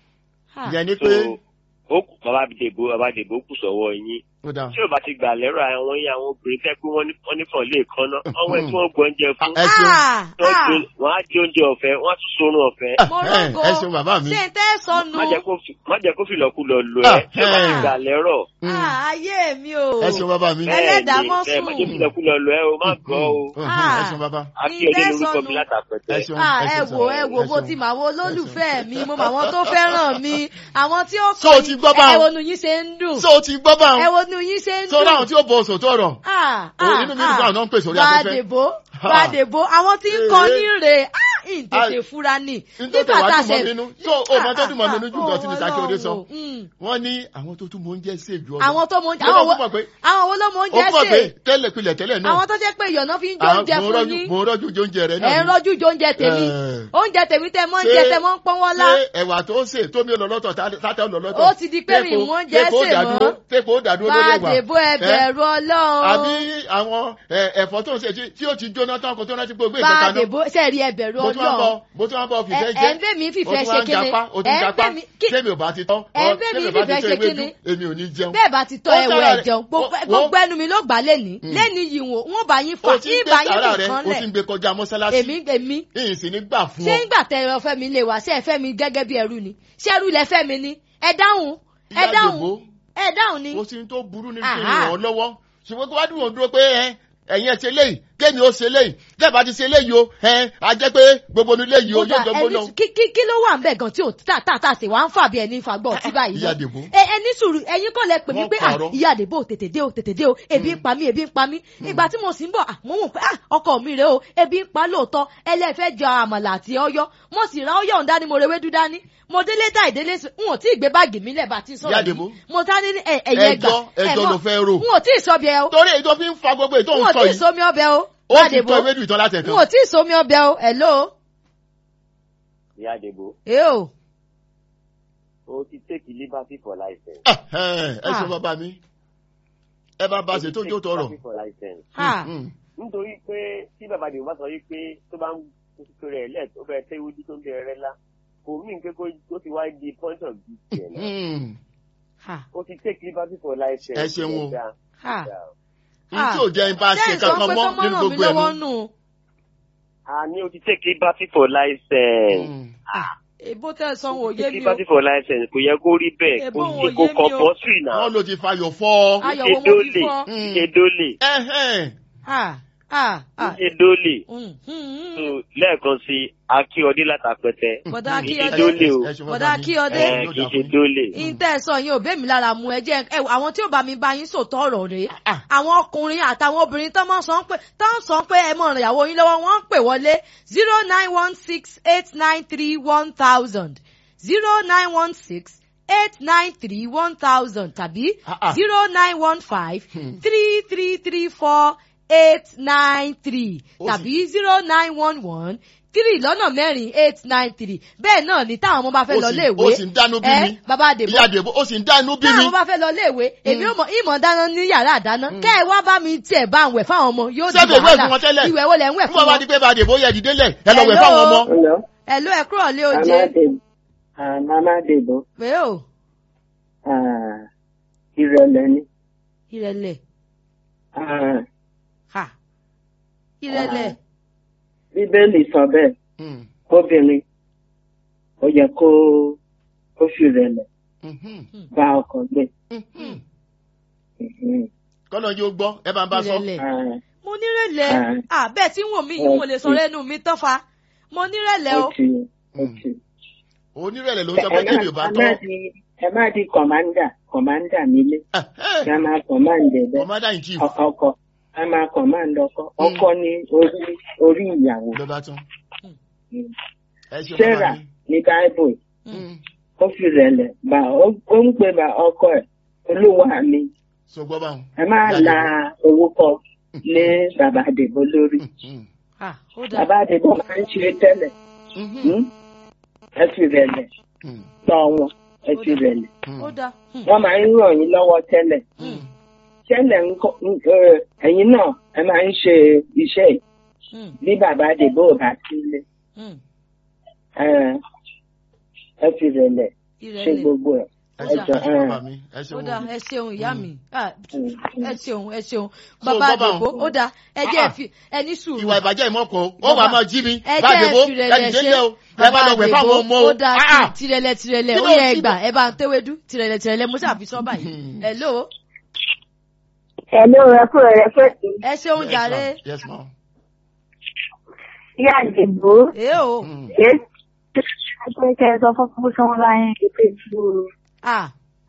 Ah.
ìyẹn ni
so
pé
ó kù bàbá dèbò bàbá dèbò kù sọ́wọ́ yín
ó dáa.
tí ò bá ti gbà lẹ́rọ àwọn yín àwọn obìnrin fẹ́ pé wọ́n ní wọ́n ní kàn lè kan náà ọwọ́ ẹ̀ tí wọ́n gbọ́ oúnjẹ fún
ẹ ṣeun
Ah,
wọ́n
ah,
di- wọ́n á di oúnjẹ ọ̀fẹ́ wọ́n á tún sorun ọ̀fẹ́.
mo
Eh,
rógo.
ẹ ṣeun bàbá mi.
ṣé n tẹ́ sọnù.
má jẹ́ kó fi- má jẹ́ kó fìlọ́kulọ̀ lọ
Ah,
ẹ́ tí ò bá ti
eh.
gbà lẹ́rọ̀.
Mm.
Ah, ayé mi o.
ẹ ṣeun bàbá mi.
Ẹ- Ẹlẹ́dàá mọ́
Bẹ́ẹ̀ ni,
sùn.
má jẹ́ fìlọ́kulọ̀ lọ ẹ́ o má gbọ́ o.
Mm,
Ah.
ẹ ṣeun bàbá.
àti
Ní
ọdẹ lórúkọ
tẹ́sánù.
mi látàpẹ̀tẹ̀.
ẹ ṣeun
Ah, ẹ
ṣeun
wò
sà.
ẹ wò
Ẹ
mo
ṣeun.
ti mọ àwọn olólùfẹ́ mi mo mọ àwọn tó fẹ́ràn mi àwọn tí ó
So o ti gbọ́ báwọn?
ẹ wo nu yín ṣe ń dùn
so o ti gbọ́ bá
ẹ
wọn.
wo nu yín ṣe ń
so
dùn.
láwọn tí ó bọ òsò tó rọ̀.
Ah,
O,
ah,
inú mi dùn fún àwọn náà ń pèsè orí
ah.
afẹ́fẹ́.
Gbàdèbó
Ah.
gbàdèbó àwọn tí ń kọ
Eh.
ní rè ah, ìtètè
Ah.
fura ni.
nítorí
Nígbà
wàá
tá a
dùn mọ́
ṣe-
mi nínú so o mọ tó dùn mọ́ mi nínú jù lọ sí ní
Ah,
Sakíọdé sọ.
Ọlọ́run. Mm.
wọ́n ní àwọn tó tún mọ oúnjẹ sí èjò ọ̀dọ̀.
àwọn tó mọ oúnjẹ
Mo
àwọn
mọ̀
wo
pé
àwọn wo ló mọ
ó
oúnjẹ
pọ̀ pé
sè
tẹ́lẹ̀ pilẹ̀ tẹ́lẹ̀ náà.
àwọn tó jẹ́ pé ìyọ̀nà fi ń jó
àwọn-
oúnjẹ
mo
fún
rọ́jú
yín
mo rọ́jú jẹ oúnjẹ rẹ
ẹ̀
náà.
ń rọ́jú jó oúnjẹ tèmi
Eh.
oúnjẹ tèmi tẹ mọ́ ń
Ṣé-
jẹ tẹ mọ́ ń pọ́n wọ́lá
ṣé ẹ̀wà tó ń sè tómi olólọ́tọ̀ tátẹ́ olólọ́tọ̀.
Ó ti di pé mi mú oúnjẹ
Téèpo ó
sè
dàdúró
mọ́.
téèpo ó dàdúró lórí ẹ̀wà.
Gbàdèbó ẹ
Eh?
bẹ̀rù Ọlọ́run.
àbí àwọn ẹ, ẹ̀fọ́ tó ń ṣe tí- tí ó ti jóná tán kó tó rántí pé ó gbé ìkẹta náà.
Gbàdèbó sẹ́ẹ̀rí ẹ bẹ̀rù
mo tún wá bọ
Ọlọ́run.
mo tún wá bọ fìfẹ́
Ẹ-
jẹ́.
ẹ ń bẹ̀ mí fìfẹ́
o tún
ṣe
wá ń
kíni?
japa o tún
Ẹ ń
japa
bẹ̀ mí- kí-
tẹ́mi ò bá ti tán.
Ẹ ń bẹ̀ mí
tẹ́mi ò bá ti
fìfẹ́
tán
ṣe
ewédú,
kíni?
èmi ò ní jẹun.
bẹ́ẹ̀ bá ti tọ́
Ó
ẹ̀wọ̀
sára
ẹ̀
rẹ̀.
jẹun
Wo-
gbogbo gbogbo ẹnu mi ló gbà lẹ́ni lẹ́ni yìí wò wọ́n bá yín fà
o ti ń
yín
gbé
bá yín
sàrà rẹ
nìkan
o ti ń
lẹ̀
gbé kọjá mọ́sálásí.
èmi èmi
ìyìn sì ní gbà fún
ṣé
ọ.
ńgbà tẹ ẹ fẹ́ mi lè wá ṣé ẹ fẹ́ mi gẹ́gẹ́ bí ẹrú ni ṣé ẹrú lẹ fẹ́ mi ni ẹ dáhùn ẹ
Ìyá
dáhùn
Dèbó,
ẹ dáhùn ni
kò sí ní tó burú ní kí n
Àhá.
ràn ọ́ lọ́wọ́ ṣùgbọ́n kó wá dúró dúró pé ẹ ẹ̀yin ẹ̀ ṣe léyìí kémi ó ṣe léyìí tẹ́ẹ̀ bá ti ṣe léyìí o ẹ a jẹ́ pé gbogbo ní léyìí o
Kódà,
yóò jọ gbóná.
ẹni- kí kí kí ló wà ń bẹ̀ gan tí ò tà tà tà sí wà ń fà bí ẹni fagbọ́ ọtí báyìí
Ìyá
náà.
Dèbó.
ẹ ẹ ní sùúrù ẹ̀yin kọ́ lẹ pè mí
Wọ́n
pé ah
parọ́.
ìyá àdèbò tètè dé o tètè dé o ebi ń pa mí ebi ń pa mí ìgbà tí mo sì ń bọ̀ ah mo mọ̀ pé ah ọkọ mi rèé o ebi ń pa lóòótọ́ ẹlẹ́fẹ́ jẹ àmàlà àti ọyọ́ mo sì ra ọyọ́ ọ̀hún dání mo rewé dúdá ní mo délé tá ìdélé sí n ò tí ì gbé báàgì mi lẹ̀ bá ti sọ̀rọ̀
Ìyá
yìí
Dèbó.
mo tá ní ẹ- ẹ̀yẹ gbà
ẹjọ́ ẹjọ́ ló fẹ́ rò.
n ò tí ì sọ bí ẹ o
torí èyí tó fi ń fa gbogbo ètò
n ò
ń sọ
tí ì
yìí
somi ọbẹ̀ o
ó ti
Gbàdèbó
tọ́ ewédú ìtàn láti
n
ẹ̀kan.
ò tí ì somi ọbẹ̀ o hello
ìyá dèbò
ẹ o
o ti take liberty for license.
ẹ ẹ ṣe
Ah.
bàbá mi ẹ bá bá ṣe tó jó tọrọ.
liberty for license.
ha
Mm, mm.
nítorí pé tí bàbá dèbò bá sọ yìí pé tó bá ń kókó rẹ̀ lẹ̀ tó bẹ̀rẹ̀ tẹ́ iwájú tó ń bẹ̀rẹ̀ rẹ̀ lá kò mí nǹkan kó ó ti wá di point of view tiẹ̀ náà.
Mm.
ha
ó ti take liberty for license.
Ẹ ṣeun o.
Ẹ̀dá,
ha.
ẹ̀dá.
n tí ò jẹ́ n bá ṣe kankan mọ́ nínú gbogbo ẹ̀ nù.
nù.
àní o ti take liberty for license.
Mm.
èbó tẹ san wò
o ti
yé
take
mi o
liberty for license kò yẹ kó rí bẹ́ẹ̀
Èbó
kò
wọn
yẹ
ò
kó
yé mi o.
compulsory náà.
wọ́n ló ti fayọ̀ fọ́.
ayọ̀ wo mo fi fọ́.
Mm.
ṣe dólè.
Ẹhẹ́n.
ha ah ah
ṣe dólè
mm, mm,
so
mm.
lẹ́ẹ̀kan sí akíọdé látàpẹtẹ
bọ̀dá
kì í
Akíọdé.
ṣe dólè o
Ẹ ṣe wọ́n
Bọ̀dá
bá mi.
Akíọdé.
ẹ kì í ṣe dólè.
ìtẹ́ sọ yín ò bẹ́ mi lára mu ẹ jẹ́ ẹ àwọn tí ò bá mi bá yín sòtọ́ ọ̀rọ̀ rèé àwọn ọkùnrin àtàwọn obìnrin tó máa ń sọ pé tó ń sọ pé ẹ mọ̀ ràn ìyàwó yín lọ́wọ́ wọ́n ń pè wọlé zero nine one six eight nine three one thousand zero nine one six eight nine three one thousand tàbí
Ah, ah.
zero nine one five
Hmm.
three three three four eight nine three
Ó sì-
tàbí zero nine one one three lọ́nà mẹ́rin eight nine three bẹ́ẹ̀ náà ni táwọn ọmọ bá fẹ́
Ó
lọ
sì-
léèwé
ó sì ń dánú bí
ẹ
mi.
bàbá àdèbò
ìyá àdèbò ó sì ń dánú bí mi.
táwọn bá fẹ́ lọ léèwé èmi ò mọ ìmọ̀ dáná ní yàrá àdáná kẹ́ ẹ wá bá mi tiẹ̀ bá ń wẹ̀ fáwọn ọmọ yóò di
Ṣebí ìwé
wàhálà
fún wọn tẹ́lẹ̀?
ìwẹ̀ wo lẹ̀ ń wẹ̀
fún
fún
bàbá
wọn.
di pé bá àdèbò yẹ dìde lẹ̀ ẹ lọ wẹ̀
Hello?
fáwọn ọmọ.
Hello.
ẹ ló ẹ kúrò lé oje
Mama Debo. Mama Debo.
pé o
Ah, Ìrẹ̀lẹ̀ ni.
ìrẹ̀lẹ̀
Ah,
ha ìrẹ̀lẹ̀
Bíbélì sọ bẹ́ẹ̀.
Mm,
Obìnrin ó yẹ kó kó fi rẹ̀lẹ̀
mhm,
bá ọkọ gbé.
mhm.
Mhm.
kọ́nà yóò gbọ́ ẹ bá ń bá sọ.
ìrẹ̀lẹ̀
Ah,
mo nírẹ̀lẹ̀
Ah.
à bẹ́ẹ̀ tí wọ́n mi yìí mo lè sọ̀rọ̀ ẹnu mi tán fa mo nírẹ̀lẹ̀ o
Ó ti ó
Mm.
ti.
onírẹ̀lẹ̀ ló ń
Ẹ
sọ pé kébì ò bá
má- ẹ
tọ́.
má di ẹ má di kọ̀mándà kọ̀mándà nílé.
Eh, eh,
Ká máa kọ̀mándà bẹ́ẹ̀.
commander in chief
Ọ- Ọkọ ká máa kọ̀mándà ọkọ. Ọkọ ni orí orí ìyàwó.
ló bá tún.
Mm.
ẹ ṣe bàbá
Sarah
mi.
ní Báíbù
Mm,
ó fi rẹ̀lẹ̀ bá ó ó ń pè bá ọkọ ẹ̀ olúwa mi.
so gbọ́ báwọn.
Ẹ má
Ìyá
la
Àdèbò.
orúkọ lé bàbá Àdèbò lórí.
Mm,
ah ó dà
Bàbá Àdèbò máa ń ṣe tẹ́lẹ̀.
mhm,
Hmm? Ẹ fi rẹ̀lẹ̀
mm,
tọ́ wọn. Ẹ fi rẹ̀lẹ̀.
mm,
ó dà Hmm.
Wọ́n máa ń ràn yín lọ́wọ́ tẹ́lẹ̀.
mm.
Tẹ́lẹ̀ ń kọ́ ń- ẹ, ẹ̀yin náà ẹ máa ń ṣe iṣẹ́ yìí
Hmm.
bí bàbá Àdèbò ò bá sílé.
Hmm.
Ẹ ẹ fi rẹ̀lẹ̀ ṣe
ìrẹ̀lẹ̀
gbogbo ẹ̀.
ẹ
Ó
ṣe
dà.
ẹ ṣe bàbá mi ẹ ṣe
ó
wọ́n
dà
mi.
ẹ ṣeun ìyá mi Ah,
Mm.
ẹ ṣeun ẹ ṣeun
So,
bàbá
bàbá
àdìbò
òun-
ó dà ẹ jẹ́ ẹ
Ah.
fi ẹni sùúrù
ìwà ìbàjẹ́ ìmọ̀kọ ó
Bàbá-
wà máa jí mi
ẹ
bá
jẹ́
àdèbò
ẹ tirẹ̀lẹ̀
ẹ dìde
ṣe
lẹ́ o ẹ bá lọ wẹ̀ fáwọn ọmọ o.
ó dà
Ah, ah.
tirẹ̀lẹ̀ tirẹ̀lẹ̀
Kí
ó
ló
yẹ
ń
ẹgbà
síbẹ̀?
ẹ bá ń tẹ́wédú tirẹ̀lẹ̀ tirẹ̀lẹ̀ mo ṣàfi sọ́ báyìí
Hmm.
hello
Hello, ẹ kúrò rẹ fẹ́ sí.
ẹ ṣeun
Yes,
jàre
ma'am. yes ma.
Ìyá àdìbò.
èé o
Mm.
Ṣé ṣe kẹ́ ẹ sọ fún fún sọ́wọ́n láyé ìpè ìṣòro
ah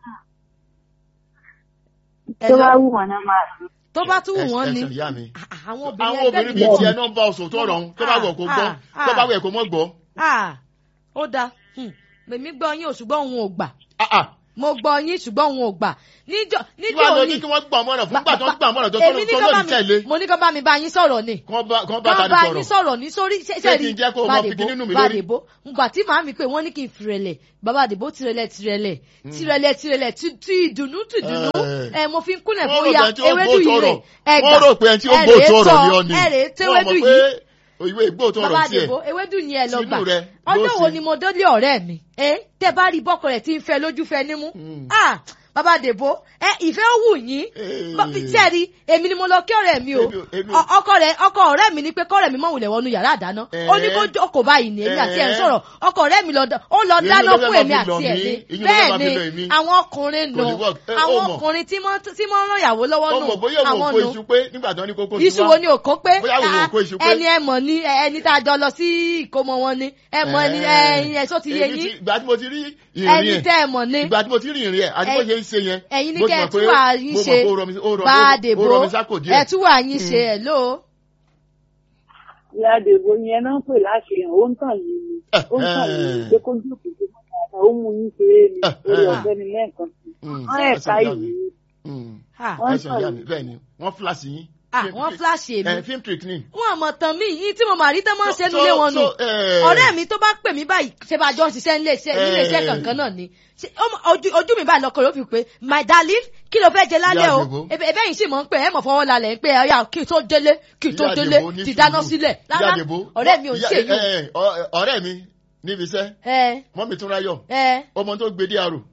tó bá
hello
wù wọ́n náà máa sùn.
tó bá tún wù
Ẹ-
wọ́n
ẹ
ni
ṣe ìyá mi.
Ah, ah, àwọn
àwọn
obìnrin
obìnrin bíi
ẹgbẹ́
tiẹ̀ náà ń bá oṣù tó rọ̀ ń tó bá wẹ̀ kó gbọ́
Ah,
tó bá
ah.
wẹ̀ kó mọ́ gbọ́.
ah ó dáa Hmm. mèmí gbọ́ yín o ṣùgbọ́n òun ò gbà
Ah, ah.
mo gbọ́ yín ṣùgbọ́n òun ò gbà níjọ́
Kí
níjọ́
wàá lọ
òní
ní kí wọ́n gbà mọ́ràn fún gbà tó ń gbà mọ́ràn tó
èmi ní
tó
kọ́ bá
lòdì tẹ̀lé.
mi mo ní kọ́ bá mi bá yín sọ̀rọ̀ ni
Kán bá kán bá
kọ́
tani
bá
sọ̀rọ̀.
yín sọ̀rọ̀ ní sórí
Ṣé kí n jẹ́ kó o mọ fi kíní nù mí lórí?
Bàdèbó ngbà tí màá mi pé wọ́n ní kí n fìrẹ̀lẹ̀ bàbá àdèbó tirẹ̀lẹ̀ tirẹ̀lẹ̀ tirẹ̀lẹ̀ tirẹ̀lẹ̀ ti ti ìdùnnú ti ìdùnnú
Eh.
ẹ mo fi ń kúnlẹ̀
Wọ́n rò
bóyá
pé ẹni tí ó
ewédú
gbóòtú
yìí rè
ọ̀rọ̀.
ẹgbà
Wọ́n rò pé ẹni tí ó gbóòtú ọ̀rọ̀ ni ọ ni.
ẹ̀rẹ̀
Wọ́n
tewédú
mọ̀
yìí
pé ìwé ìgbóòtú
bàbá
ọ̀rọ̀ tiẹ̀.
àdèbó ewédú ni ẹ lọ
Tinú
gbà
rẹ ló
ọjọ́ wo
ṣe.
ni mo délé ọ̀rẹ́ mi ẹ tẹ bá rí bọ́kọ rẹ̀ tí ń fẹ́ lójú fẹ́ nímú
Mm.
ah bàbá àdèbó ẹ ìfẹ́ ó wù yín
Eh.
Bọ́- tí ẹ rí èmi ni mo lọ kí ọ̀rẹ́ mi o
Èmi ò- èmi ò-
Ọ- ọkọ rẹ̀ ọkọ ọ̀rẹ́ mi ni pé kọ́rẹ́ mi mọ̀ wulẹ̀ wọnú yàrá àdáná
Eh.
ó ní kó jókòó báyìí ní èmi àti ẹ̀ ń
Eh.
sọ̀rọ̀ ọkọ ọ̀rẹ́ mi lọ dá- ó lọ
Ìyẹn
dáná
ló fẹ́
fún
máa
èmi
fi lọ
àti ẹ̀
mí.
ni
Ìyẹn ló fẹ́
bẹ́ẹ̀
máa
ni
fi lọ èmi.
àwọn ọkùnrin
Kò
nù
ní work. Eh, ó
àwọn
mọ̀.
ọkùnrin tí mọ́ tí mọ́ ràn yàwó lọ́wọ́
Ó
nù
mọ̀ bóyá òun
àwọn
kó
nù
iṣu pé nígbà tó ní kókó
iṣu wo ni òkó pé
Bóyá òun ò
ah,
kó iṣu pé.
ẹni ẹ mọ̀ ní ẹ- ẹni tá a jọ lọ sí ìkómọ wọn ni ẹ mọ̀ ẹni ẹyin ẹ̀ sọ ti yé
Èmi
yín
ti- Ìgbà tí mo ti rí ìrìn
ẹni
ẹ̀.
tẹ́ ẹ mọ̀ ní
Ìgbà tí mo ti rí ìrìn ẹ̀ àti bó
Ẹ̀yin-
ṣe ń ṣe yẹn.
ẹ̀yin ní
mo ti
kẹ́ ẹ
mọ̀ pé-
tún wà yín
mo mọ̀
ṣe
pé ó rọ mi sí- ó rọ-
bá a
ó-
dèbò
ó rọ mi sápò díẹ̀.
ẹ tún wà yín ṣe ẹ ló
ìyá àdèbò yẹn náà ń pè láṣeyàn ó ń tàn yín ni ó ń tàn yín ni pé kó jókòó tó mọ́ dáadáa ó mú yín ṣeré ni orí ọ̀fẹ́ ni lẹ́ẹ̀kan sí
Mm.
wọ́n
Ẹ
ẹ̀ka
ṣe ìyá mi.
ìlú
Mm.
Ah,
wọ́n
Ẹ ṣe ìyá
tàn
mi
yín.
bẹ́ẹ̀ ni wọ́n fúláṣì yín.
ah,
Film
wọ́n
trick.
flash
Eh,
èmi
film trick ni.
wọn àmọ̀ tán mí yín tí mo mà rí tán máa ń ṣe
So-
nílé wọn nù
so, eh,
ọ̀rẹ́ mi tó bá pè mí báyìí ṣe bá jọ ń ṣiṣẹ́ nílé iṣẹ́ nílé iṣẹ́
Eh.
kankan náà ni Ṣé ó mọ- ojú ojú mi báyìí lọkọ̀ ló fi pé my darling kí ló fẹ́ jẹ lálẹ́
Ìyá
o
Àdèbó.
ebe ebe yìí sì mọ̀ ń pè ẹ́ mọ̀ fọwọ́ lálẹ́ ń pé ọ̀yà kí n tó délé kí n tó
Ìyá
délé
Àdèbó ní
ti dáná
sùúrù.
sílẹ̀
Ìyá
rárá
Àdèbó.
ọ̀rẹ́ mi ò
Ìyá-
ṣe yìí
eh, eh, ọ- ọ̀rẹ́ mi níbi iṣẹ́
ẹ
mọ́mí tún ráyọ̀
ẹ
ọmọ tó gbé dé àrò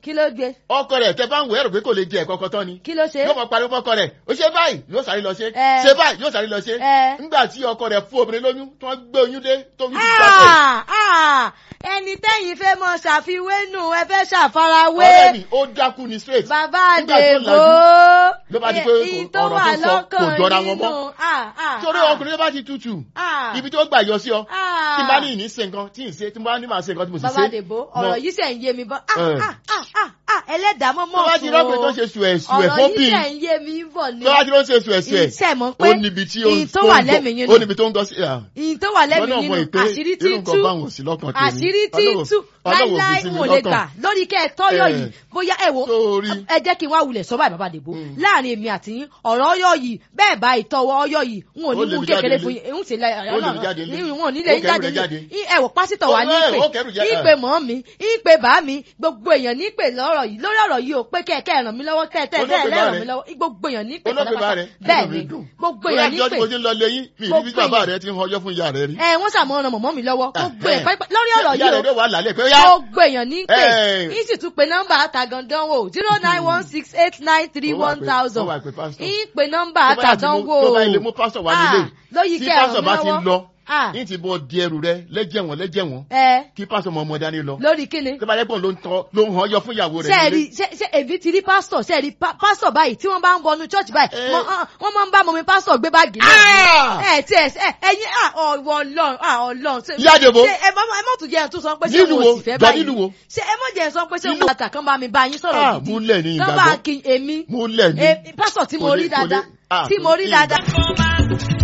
kí ló gbé
ọkọ rẹ̀ tẹ bá ń wẹ̀ ẹ̀rọ pé kò lè jẹ ẹ̀kọ́ kan tán ni
kí ló ṣe
yóò mọ pariwo fọkọ rẹ̀ ó ṣe báyìí yóò sáré lọ ṣe
Ẹ.
ṣe báyìí yóò sáré lọ ṣe
Ẹ.
nígbà tí ọkọ rẹ̀ fún obìnrin lóyún tí wọ́n gbé oyún dé tó oyún ti jábọ̀
Ah, ah, ẹni tẹ́yìn fẹ́ mọ ṣàfiwé nù ẹ fẹ́ ṣàfarawé
ọ̀rẹ́ mi ó dákú ni straight
bàbá
Nígbà tó
àdèbò
ló bá di pé
èyí
kò-
tó
ọ̀rọ̀
wà
tó sọ kò
lọ́kàn
jọra wọn
nínú
mọ́.
ah, ah,
torí
ah,
ọkùnrin tó bá ti tutù
ah,
ibi tó gbà yọ sí ọ
ah.
tí n bá ní ìní ṣe nǹkan tí n ṣe tí n bá ní màá ṣe nǹkan tí mo sì
bàbá
ṣe
àdèbò
mọ-
ọ̀rọ̀ yìí ṣe ń yé mi bọ́ ah,
Ẹ.
ah, ah, ah, ah, ẹlẹ́dàá mọ́
tó
mọ́
bá ti rọ́pìn tó ṣe sùẹ̀ sùẹ̀
ọ̀rọ̀
fún
yìí
bí
ṣe ń yé mi bọ̀ ni
tó bá ti ló ń ṣe sùẹ̀ sùẹ̀
iṣẹ́ mọ̀ pé
ó níbi tí ó
ìyìn tó
tó
wà
ń
lẹ́mìí
gbọ́
yín
ó
nù
níbi tó ń gbọ́ sí à
ìyìn tó wà lẹ́mìí
lọ́nà
nínú
mọ̀ pé
àṣírí tí
irú nǹkan
tú
báwọn ò sí lọ́kàn tèmi
àṣírí tí
Ọlọ́run-
tú
Ọlọ́run ò fi
láíláí
sí mi
n ò lè
lọ́kàn.
gbà lórí kẹ́ ẹ tọ́yọ̀
Ẹ.
yìí bóyá ẹ wo
Sórí.
ẹ jẹ́ kí n wá wulẹ̀ sọ báyìí bàbá àdèbò
Mm.
láàrin èmi àti yín ọ̀rọ̀ ọyọ̀ yìí bẹ́ẹ̀ bá ìtọ́wọ́ ọyọ̀ yìí n ò ní
Ó lè
mú
mi
kékeré
jáde
fún yín ń sì lẹ
Ó lè mi jáde nílé.
n ò ní lè
Ó
yín
kẹ́rù
jáde
rẹ̀ jáde.
ní ẹ wò pásítọ̀ wa
Ó-
ní
ẹ,
ìpè
ó kẹ́rù jáde.
ìpè mọ́ mi ìpè bá mi gbogbo èèyàn ní ìpè lọ́rọ̀ yìí lórí ọ̀rọ̀ yìí ò pé kẹ́kẹ́ ràn mí lọ́wọ́ kẹ́kẹ́
Olóògbé bá
ràn
rẹ̀.
mí lọ́wọ́ gbogbo èèyàn ní ìpè
olóògbé bá rẹ̀
bẹ́ẹ̀
inú mi
ni
dùn.
gbogbo
Torí
èèyàn ní
àtijọ́
ìpè
tí mo ti ń lọ lé yín mi
Gbogbo
ìrírí bàbá
èèyàn.
rẹ̀ ti ń họjọ́ fún ìyá rẹ̀ rí.
ẹ wọ́n sàmọ́ ọ̀nà mọ̀mọ́ mi lọ́wọ́ gbogbo ẹ̀
Ẹ̀hẹ́.
pẹ́pẹ́ lórí ọ̀rọ̀
ìyá
yìí
rẹ̀
o
ló wà lálẹ́ pé ó yá
gbogbo èèyàn ní pè
Ẹ̀.
yín sì tún pe nọ́mbà àtàgàndánwò zero nine one six eight nine three
Ó wà
one
pé-
thousand
ó wà pé pásítọ̀.
yín pe nọ́mbà
Tó bá yà tí mo-
àtàdánwò
tó bá ilé mú pásítọ̀ wá nílé
lóyìí
tí
kẹ́ ẹ̀ràn
pásítọ̀
mi
bá ti
lọ́wọ́
lọ
Ah,
yín ti bọ́ di ẹrù rẹ̀ lẹ́jẹ̀ wọn lẹ́jẹ̀ wọn
ẹ
kí pásítọ̀ mọ ọmọ dání lọ.
lórí kíni
tó bá yẹ pé òun ló ń tọ́ ló ń hàn yọ fún ìyàwó rẹ̀
sẹ́ẹ̀rì
nílé.
ṣe ṣe èmi ti rí pásítọ̀ sẹ́ẹ̀rì pa- pásítọ̀ báyìí tí wọ́n bá ń wọnú church báyìí
Eh.
wọ́n ah, wọ́n máa ń bá mọ̀mí pásítọ̀ gbé báàgì náà
Ah!
ẹ tí ẹ ẹ ẹyin ah, ọwọ́ ọlọ́run ah, ọlọ́run ṣe-
Ìyá Àdèbó.
ṣe ẹ má ẹ má tún jẹ́ ẹ tún sọ pé ṣé
Nílùú
mo
wo?
sì fẹ́
Jọ
báyìí
nílùú wo?
ṣe ẹ má jẹ́ ẹ sọ pé ṣé
Nílùú-
mo bàtà kan bá mi bá yín sọ̀rọ̀
Ah,
gidi
múlẹ̀ ní
kan bá
ìgbàgbọ́.
kí èmi
múlẹ̀ ní.
Eh, pásítọ̀ tí mo
Kò lè-
rí
kò lè-
dáadáa
ah,
tí mo rí
kò lè-
dáadáa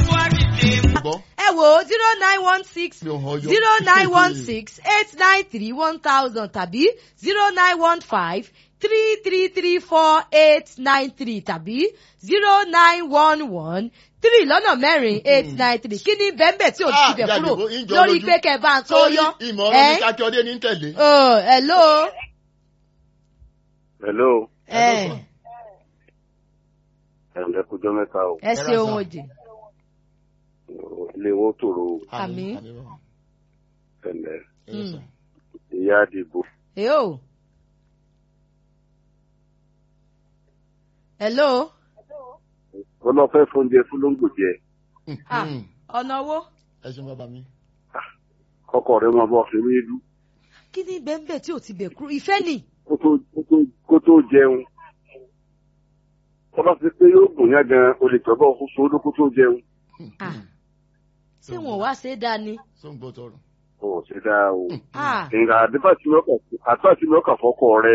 Gbọ́.
ẹ wò ó zero nine one six
Mi ò hàn yọ.
zero nine one six eight nine three one thousand tàbí zero nine one five three three three four eight nine three tàbí zero nine one one three lọ́nà mẹ́rin eight nine three kí ni bẹ́ẹ̀bẹ́ tí ò
Ah,
ti bẹ̀
Ìyá
kúrò
Àdèbó, ń jọ
lórí
lójú.
pé kẹ́ ẹ bá ń tó
Sórí
yọ.
ìmọ̀ ọ̀rọ̀ ní
ẹ
kákíọ́dé ní tẹ̀lé.
oh, hello.
hello
ẹ
ẹ̀ǹdẹ̀ kújọ́ mẹ́ta o
ẹ ṣe ohun òdì.
ilé wọn tòrò
Àmín.
ẹ̀ǹdẹ̀
Mm.
ìyá àdìbò
Yo. hello.
wọn lọ fẹ́ fóúnjẹ fún lóńgbò jẹ
ah ọ̀nà owó.
ẹ ṣeun bàbá mi.
kọkọ rẹ máa bọ fún mi dú
kí ni bẹ́ẹ̀bẹ́ tí ò ti bẹ̀ kúrò ìfẹ́ ni.
kó tó kó tó- kó tó jẹun wọn lọ sí pé yóò gùn yá gan o lè tọ́gbọ́ kó so ló kó tó jẹun
Ah. ṣé wọn ò wá ṣe é dáa ni.
tó ń gbọ́ tọrọ.
ò ṣe dáa o
Ah.
nǹkan àdébàtì mọ́kà fọkọ rẹ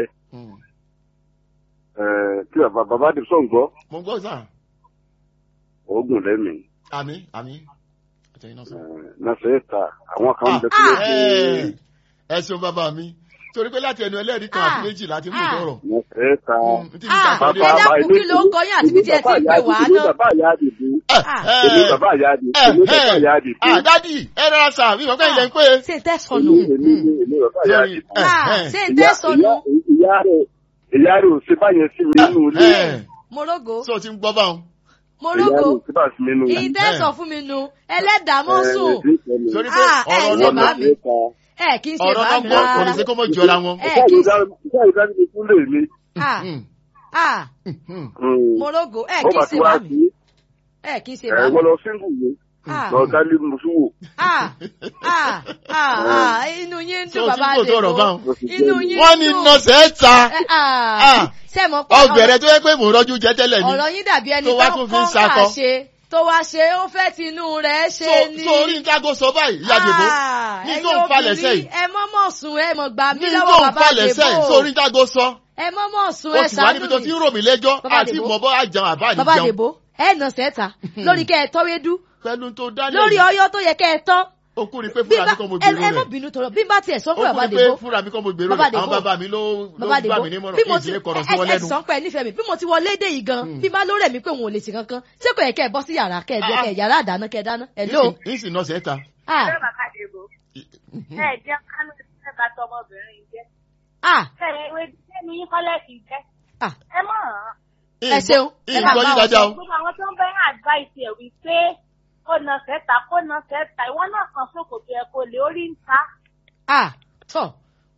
ẹ̀, kí bàbá bàbá àdìbò sọ̀ ń gbọ́
mo ń gbọ́ sà.
oògùn lẹ́mìí
àmì àmì. àtẹ̀yìn náà sọ.
nàṣẹ́ ta àwọn kan ń bẹ tó
Ah.
lè
Ẹ ẹ ṣeun bàbá mi torí pé láti ẹnu ẹlẹ́rìí kan àti
Ah.
méjì láti mú
Ah.
tọrọ.
nàṣẹ́ ta.
Ntí mi
Ah,
ta
ẹ dákun kí ló ń kọ yín àti bí tí ẹ ti ń pè wá
èmi
náà.
bàbá ìyá àdìbò
Ah.
èmi bàbá ìyá àdìbò èmi bàbá ìyá àdìbò
Ah, dádì ẹ rọra sà mí wọ́n kẹ́ ilẹ̀ ń pé.
ṣé n tẹ́ sọnù.
èmi èmi èmi bàbá ìyá
Sorry.
àdìbò.
Eh,
Ah,
eh.
ṣé n tẹ́ sọnù.
ìyá ìyá rẹ̀ ìyá rẹ̀ ò ṣe báyẹn sí mi nínú ilé
Ẹ
morogo
sọ ti ń gbọ́ báwọn.
ìyá rẹ̀ ò
morogo
ṣe bá sí mi nínú
ìyí tẹ́ sọ fún mi nu ẹlẹ́dàá mọ́ sùn.
Torí pé
Ah, ẹ
ọ̀rọ̀
ṣe
náà
bá mi. ẹ kì í ṣe
ọ̀rọ̀
bá
náà
mi
gbọ́ kò lè
rárá.
ṣe kó mọ̀ jọra wọn.
ẹ kì í ṣe
ìṣe ìdánilẹ̀ fún lè mi.
ah
Hmm,
ah
hmm.
morogo ẹ
ó
kì í
bá
ṣe
ti wá
bá mi
sí
ẹ kì í ṣe bá mi.
ẹ̀wọ́n lọ síngù mi
Ah.
lọ dálé musuwo.
ah ah ah ah inú yín ń
Ṣé
dùn
o ti
bàbá
ń gbòòtò ọ̀rọ̀
àdèbò
báwọn?
inú yín ń dùn.
Wọ́n ní nọ́ọ̀sẹ̀ ta.
Ẹ, ah
Ah.
ṣé mo pé
Ọbẹ̀rẹ̀ tó yẹ pé mò ń rọ́jú jẹ tẹ́lẹ̀ ni.
ọ̀rọ̀ yín dàbí ẹni
tó wá
tó
tún fi ń
kọ́
sakọ.
kà ṣe tó wá ṣe ó fẹ́ tinú rẹ̀ ṣe
So-
ni.
so orí ntago sọ báyìí ìyá Dèbò.
Ah,
Ní
ẹ̀yin
tó ń falẹ̀
obìnrin,
sẹ́yìn.
ẹ mọ́mọ́ sùn ẹ mọ̀ gbà mí
Ní
lọ́wọ́
tó ń
bàbá
falẹ̀ sẹ́yìn
Dèbò
sórí ntago sọ.
ẹ mọ́mọ́ sùn
O
ẹ
sì wá níbi tó
ṣàánú
ti
mi
ń rò mí lẹ́jọ́
Bàbá
àti
Dèbò.
mọ̀bọ́ àjẹun àbá
bàbá
àjẹun.
Dèbò ẹ nà sẹ́ta lórí kẹ́ ẹ tọ́wédú
Pẹ̀lú tó dálé.
lórí ọyọ́ tó yẹ kẹ́ ẹ tọ́
Ó kú ni pé
bí
fúnra
bá
mi kọ́ mo
ẹ
gbèrò
ẹ má
rẹ̀.
bínú tọrọ bí n bá tiẹ̀ sọ
Ó
fún
kú
bàbá
ni pé
Dèbò
fúnra mi kọ́ mo gbèrò
Bàbá
rẹ̀. Àwọn
Dèbò.
bàbá mi ló ló
bàbá
gbà
Dèbò
mí nímọ̀ràn
bí
kí
mo
n
ti
sì lè kọ̀rọ̀ sí
ẹ
wọn
ẹ
lẹ́nu.
sọ pé ẹ nífẹ̀ẹ́ mi bí mo ti wọlé dé yìí gan bí bá lórẹ̀ mi pé òun ò lè ṣe kankan ṣé kò yẹ kẹ́ ẹ bọ́ sí yàrá kẹ́ ẹ jẹ́ kẹ́ ẹ yàrá àdáná kẹ́ ẹ dáná ẹ ló
Ìsìn nọ́ọ̀sẹ̀ ta.
ah
Ṣé bàbá Dèbò? Ẹ jẹ́ kánú ṣẹ́ bá tọmọbìnrin jẹ́.
ah
Ṣé ìwé sẹ́nu yín kọ́lẹ̀ kì í jẹ́?
ah
Ẹ mọ̀ ọ́n.
ẹ ṣeun ẹ bá
Ìgbọ́
bá
yín
wọn
dáadáa o.
Gbogbo àwọn tó ń bẹ́ advice ẹ̀ wípé kó na sẹ́ta kó na sẹ́ta ìwọ náà kan sókòtò ẹ̀ kó lè orí ń ta.
ah tọ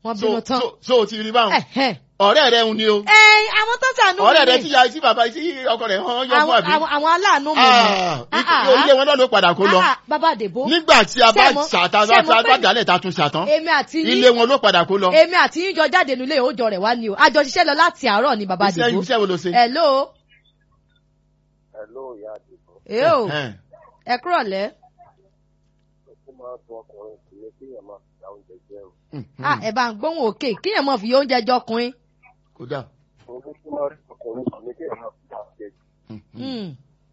wọ́n
so
bínú tán.
so so o ti rí báwọn
Ẹ̀hẹ́n.
ọ̀rẹ́ rẹ ń ni o
ẹ àwọn tó sànú
ọ̀rẹ́ rẹ
mi
tí ya tí bàbá tí ọkọ rẹ̀ hàn yọ fún
àwọn
àbí
àwọn- àwọn aláàánú mi
Ah,
Ah,
ikú-
ah,
ilé wọn náà ló padà kó lọ
Ah, ah, bàbá àdèbò
nígbà tí a bá
Ṣé mo-
ṣàtà
ṣé mo
bá
pé-
dálẹ̀ ta tún ṣàtàn
èmi àti
ilé
yín
wọn ló padà kó lọ
èmi àti yín jọ jáde nílé òòjọ rẹ̀ wá ni o àjọ ṣiṣẹ́ lọ láti àárọ̀ ni bàbá
iṣẹ́
àdèbò
iṣẹ́ wo ló ṣe.
hello
Hello, ìyá àdìbò.
eo
Ẹ̀hẹ́n.
ẹ kúrọ̀lẹ́
Ó máa ń tún ọkùnrin sí ní kéèyàn máa fi àwọn oúnjẹ jẹ o.
Ah, ẹ bá ń gbóhùn òkè kíyàn mọ̀ fi oúnjẹ jọkùnrin
kódà
Òun tó tún máa rí ọkùnrin sí ní kéèyàn máa fi àwọn oúnjẹ jẹ.
Mm.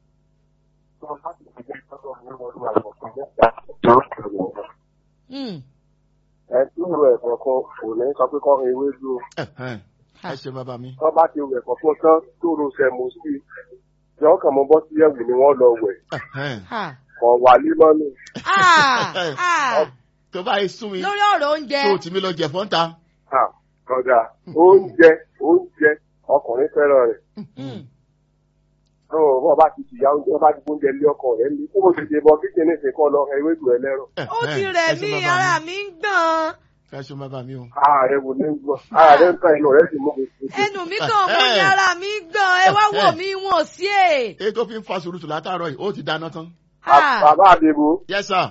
Tó bá ti fi jẹ́ sọ́dọ̀ ní ọdún àwọn ọ̀kan mẹ́ta tó ń kẹrù ọ̀rọ̀.
Mm.
Ẹ tí ń ro ẹ̀fọ́ kan kò ní sọ pé kọ́ ewé dúró.
Ẹ̀hẹ́n. ẹ ṣe bàbá mi.
Tó bá ti ro ẹ̀fọ́ fún tán tó ro sẹ̀mù sí i. Ìjọ kàn mọ́ bọ́ sí ẹ̀wù ni wọ́n lọ wẹ̀.
Ẹ̀hẹ́n.
Ah.
Kọ̀ wà límọ́nù.
Ah, ah.
tó bá yẹ sún mi
lórí ọ̀rọ̀ oúnjẹ
tó tì mí lọ jẹ fọ́ńtà.
Kọ̀dà oúnjẹ oúnjẹ ọkùnrin fẹ́ràn rẹ̀.
Mm.
Tó o bọ́ bá ti tìyà oúnjẹ bá ti gbóúnjẹ lé ọkọ rẹ̀ ní. Kó o ti ṣe bọ kíkíní ìsìn kọ́ lọ ewédú ẹlẹ́rọ.
ó ti rẹ̀ mí ara mi ń gbọ̀n
ẹ ṣe bàbá mi o.
Ààrẹ wò ní gbọ́. Ààrẹ ń tán inú rẹ̀ sì mú mi.
ẹnu mi kàn mú ní ara mi ń gbọ̀n ẹ wá wò mí wọn ò sí è.
èyí tó fi ń fa sùúrùtù látàárọ̀ yìí ó ti dáná tán.
Ah.
Bàbá Adébó,
yes sir.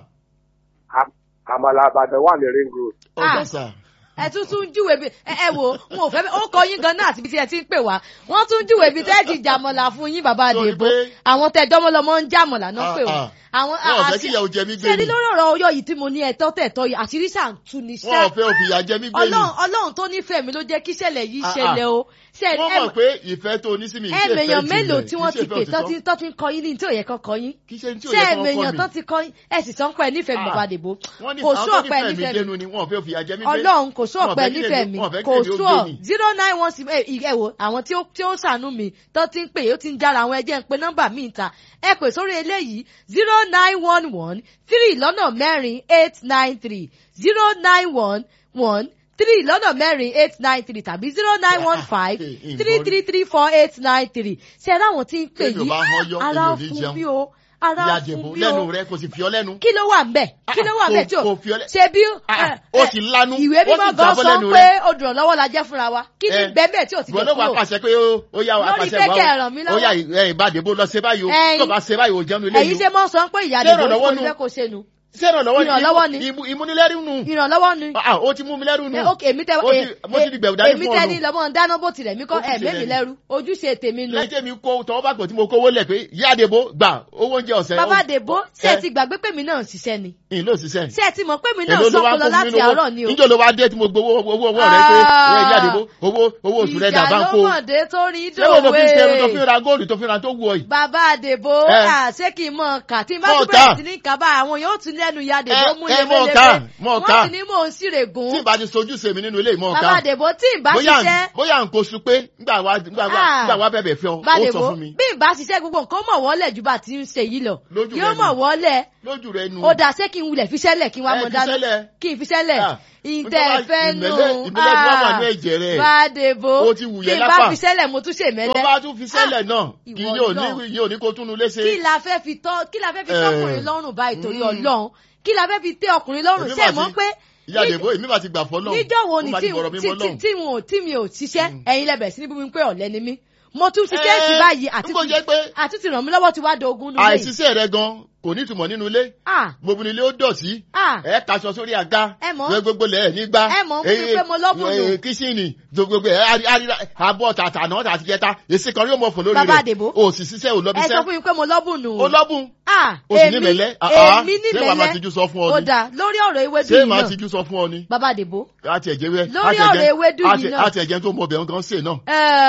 àmàlà Àbàdàn wà ní ring road.
ó
Ah.
dá sà.
ẹ tún tún júwèé bí ẹ ẹ wò wọn ò fẹ́ ó kọ yín gan náà àti ibi tí ẹ ti ń pè wá wọ́n tún júwèé bí tẹ́ ẹ ti jàmọ̀là fún yín bàbá
Torí
àdèbò
pé-
àwọn tẹ jọmọlọmọ ń jàmọ̀là náà pè
Ah,
wọ́n
ah.
àwọn
wọn ò fẹ́ kí ìyàwó jẹ mí gbé
ṣe ní
ni
lórí ọ̀rọ̀ ọyọ́ yìí tí mo ní ẹ̀tọ́ tẹ̀tọ́ yìí àṣírí ṣàǹtú ni
wọn ò
ṣá
fẹ́ òfìyà jẹ mí gbé ni.
ọlọ́run ọlọ́run tó nífẹ̀ẹ́ mi ló jẹ́ kí ìṣẹ̀lẹ̀ yìí
Ah, ah.
ṣẹlẹ̀ o ṣe
wọ́n
ẹ
mọ̀ pé ìfẹ́ tó ní sí mi ìṣe ìfẹ́
ẹ̀mẹ̀yàn
ìjìnlẹ̀,
mélòó tí
kì í
wọ́n
ṣe
ti
ìfẹ́
pè tán
òtítọ́.
ti tán ti ń kọ yín ní tí ò yẹ kán kọ yín
kì í ṣe tí ò
ṣé
yẹ kí wọ́n
ẹ̀mẹ̀yàn
kọ́
tán
mi.
ti kọ yín ẹ sì sọ pé nífẹ̀ẹ́ mi
Ah.
bàbá àdèbò
wọ́n ní
kò
àwọn
sú
tó
ọ̀pẹ
nífẹ̀ẹ́ mi
nífẹ̀ẹ́ mi
dénú ni wọn ò fẹ́ òfìyà jẹ mí gbé.
ọlọ́run kò sú
Wọn ò
ọ̀pẹ
fẹ́ kí
nífẹ̀ẹ́
èmi-
mi
wọn ò fẹ́ kí
kò
èmi ó
sú
gbé
ọ
ni.
zero nine one six ẹ wò àwọn tí ó tí ó ṣàánú mi tó ti ń pè ó ti ń jára àwọn ẹjẹ́ ń pe nọ́mbà míì ta ẹ pè sórí eléyìí zero nine one one three lọ́nà mẹ́rin eight nine three zero nine one one three lọ́nà mẹ́rin eight nine three tàbí zero nine one five three three three four eight nine three ṣe é ráwọn tí ń pè
Téèyàn
yìí
bá hán yọ,
ara
èèyàn ò ní
fún
jẹun.
mi o ara
ìyá
fún
jẹ̀bù
mi
lẹ́nu
o
rẹ kò sì fi ọ lẹ́nu.
kí ló wà ń bẹ̀ kí ló wà ń bẹ̀ tí o
Kò- kò fi ọ lẹ́-
ṣe bí
Ah,
ẹ,
ó
ẹ,
ti lanu,
ìwé
ó
mímọ́
sì
gan
jábọ́
sọ
lẹ́nu
pé
rẹ̀.
olùrànlọ́wọ́ la jẹ́ fúnra wa kí ni
Eh,
bẹ́ẹ̀ bẹ́ẹ̀ tí o ti
ìwọ
jẹ́
ló wà
kúrò
pàṣẹ pé ó ó yá
Lórí
apàṣẹ
pé
wa
kẹ́ ẹ ràn mí
ó
lọ́wọ́.
yá ẹ ìbàdìbò lọ ṣe báyìí o
Ẹyin.
tó bá ṣe báyìí o jẹun ilé
ẹ̀yin ṣe mọ́ sọ pé ìyá
Ṣé
àdìbò
ìrànlọ́wọ́
ní
nu?
kò fẹ́ kó ṣe nu
ṣé ìrànlọ́wọ́
ìrànlọ́wọ́ ni.
ìmú- ìmúnilẹ́rú nù
ìrànlọ́wọ́ ni
Ah, ó ti mú mi lẹ́rú nù
Eh, ok èmi tẹ
Ó ti- mo ti di gbẹ̀wò dání
èmi
fún
tẹ
ọ
ní
nù.
lọ́mọ dáná bó tilẹ̀ mí kọ́
Ojúṣe
ẹ̀mí mi
rẹ ni.
lẹ́rú ojúṣe tèmi nu
lẹ́yìn tẹ́mi kó tọwọ́ bá pọ̀ tí mo kówó lẹ̀ pé ìyá àdèbò gbà owó oúnjẹ ọ̀sẹ̀
bàbá
ó-
àdèbò ṣé ẹ
Eh.
ti gbàgbé pé mi náà ń ṣiṣẹ́ ni
ìyìn ló ṣiṣẹ́
ṣé ẹ ti mọ̀ pé mi náà
Èló ló wá
sọ́kò lọ
fún mi
láti
nínú owó?
àárọ̀ ni o
níjọ́ ló wá dé tí mo gbowó owó owó rẹ pé
Ah.
ìyá àdèbò owó owó oṣù rẹ dà bá ń kó
ìjà ló mọ̀dé tó rí
ṣé wo ló fi ṣe irun tó fi
dòwe
ra góòlù tó fi ra tó wù ọ yìí
bàbá àdèbò
Eh.
à, ṣé kí n mọ̀ kà tí n bá
Mọ̀
tún bẹ̀rẹ̀
ká.
sí ní kà bá àwọn yóò tún lẹ́nu ya àdèbò
Eh,
mú
eh, mọ̀ ká, mọ̀ ká.
wọ́n sì ní mò ń ṣìrègùn
tí ìbá ti sojú sèmi nínú ilé ìmọ̀
bàbá
ọ̀ka
àdèbò tí n bá
bóyá
ṣiṣẹ́
bóyá n kò sun pé ngbà wá ngbà wá
Ah.
ngbà wá bẹ̀bẹ̀ fẹ́ ọ ó sọ
bàdèbò
fún mi
bí n bá ṣiṣẹ́ gbogbo nǹkan mọ̀ wọ́lẹ̀ ju bá ti ń ṣe yìí lọ
Lójú
yóò
rẹ
mọ̀
ni.
wọ́lẹ̀
lójú rẹ nu
ó dà ṣé kí n wulẹ̀ fiṣẹ́lẹ̀ kí n wá
Eh,
mọ̀ dáná
fiṣẹ́lẹ̀.
kí n fiṣẹ́lẹ̀
Ah.
ìtẹ̀
Nítorí
fẹ́ nù
ìmẹ́lẹ́- ìmẹ́lẹ́ ni wọ́n wà ní ẹ̀jẹ̀ rẹ̀.
bàdèbò
Ó ti wù
tí
yẹn
n bá
lápá.
fiṣẹ́lẹ̀ mo tún ṣe
tó
mẹ́lẹ́
bá tún fi sẹ́lẹ̀ náà
ìwọ
kì yóò
náà.
ní yóò ní kó túnú léṣe
kí la fẹ́ fi tọ́ kí la fẹ́ fi
Eh.
tọkùnrin lọ́rùn báyìí torí
Mm.
ọlọ́run kí la fẹ́ fi tẹ́ ọkùnrin lọ́rùn
Èmi
ṣe
mà
mọ́
ti-
pé
ìyá àdèbò èmi bá ti gbà fọ́ lọ́hùn
níjọ́ wo ni
Ó máa
tí
ti bọ̀rọ̀ mi
tí
mọ́ lọ́hùn.
tí wọn ò tí mi ò ṣiṣẹ́ ẹ̀yin lẹ́bẹ̀ sí ní bíbí pé ọ̀lẹ́ ni mí mo tún ṣiṣẹ́
Eh,
sí báyìí àti
n kò jẹ́ pé
àti ti ràn mí lọ́wọ́ ti wá dogun nulẹ̀ yìí
àìsísẹ́ rẹ gan kò ní ìtumọ̀ nínú ilé
ah
gbogbo ilé ó dọ̀tí
ah
ẹ kaṣọ sórí àga
Ẹ mọ̀.
gbẹ gbogbo lẹ̀ nígbà
Ẹ mọ̀, fún mi pé mo lọ́bùn nù.
kíṣìnì gbogbo ẹ àríra àbọ̀ tàtà náà tàti jẹta èsì kan yóò mọ̀ fò lórí
Bàbá
rẹ̀
Àdèbò.
o sì ṣiṣẹ́ ò
ẹ sọ
lọ́bíṣẹ́
fún mi pé mo lọ́bùn nù
o lọ́bùn
ah
o sì ní mẹ̀lẹ́
èmi ní
ṣé wàá máa
mẹ̀lẹ́
tijú sọ fún ọ
ó
ni
dà lórí ọ̀rọ̀ ewédú
ṣé
yìí
màá
náà
tijú sọ fún ọ ni
bàbá àdèbò
àti ẹ̀jẹ̀ wẹ́
Lórí ọ̀rọ̀ ewédú yìí náà.
àti ẹ̀jẹ̀ tó mọ ọbẹ̀ nǹkan sè náà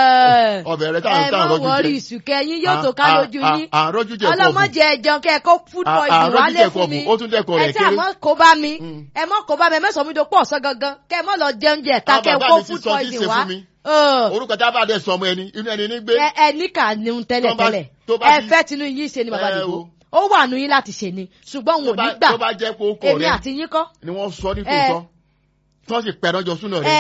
ẹ
ọbẹ̀ rẹ táwọn
ẹ
táwọn
mọ
rọ́jú
wọrí
jẹ
ìsùnkẹ yín yóò tó ká
Ah,
lójú
ah,
yín
ah, rọ́jú jẹ kọ́ọ̀bù
ọlọmọdé ẹjọ kẹ kó food
Ah,
poison
ah, rọ́jú
wálé
jẹ
fún mi
kọ́ọ̀bù, ó tún dẹ́kọ̀ rẹ̀
ẹ tí
kéré.
àmọ́ kó bá mi
Mm.
ẹ mọ́ kó bá mi ẹ mẹ́sàn-án mi tó pọ̀ ọ̀sán gangan kẹ mọ́ lọ jẹun jẹ ta
Ah,
kẹ
bàbá
kó
mi ti
food
sọ tí
poison
ṣe
wá
fún mi.
Ẹ,
orúkọ tá a bá dẹ sọ ọmọ ẹni inú ẹni ní gbé
ẹ ẹ níkà ní un tẹ́lẹ̀
Tó bá-
tẹ́lẹ̀
tó bá
ẹ
ti-
fẹ́ tinú yín ṣe ni bàbá
Ẹ
dìbò
o.
ó wà nù yín láti ṣe ni ṣùgbọ́n òun ò
tó
ní
bá-
gbà
tó bá jẹ́ pé ó kọ̀
èmi
rẹ
àti yín kọ́
ni wọ́n sọ ní
Eh.
tòótọ́ tí wọ́n sì pẹ̀rọ jọ súnà
ẹ
rẹ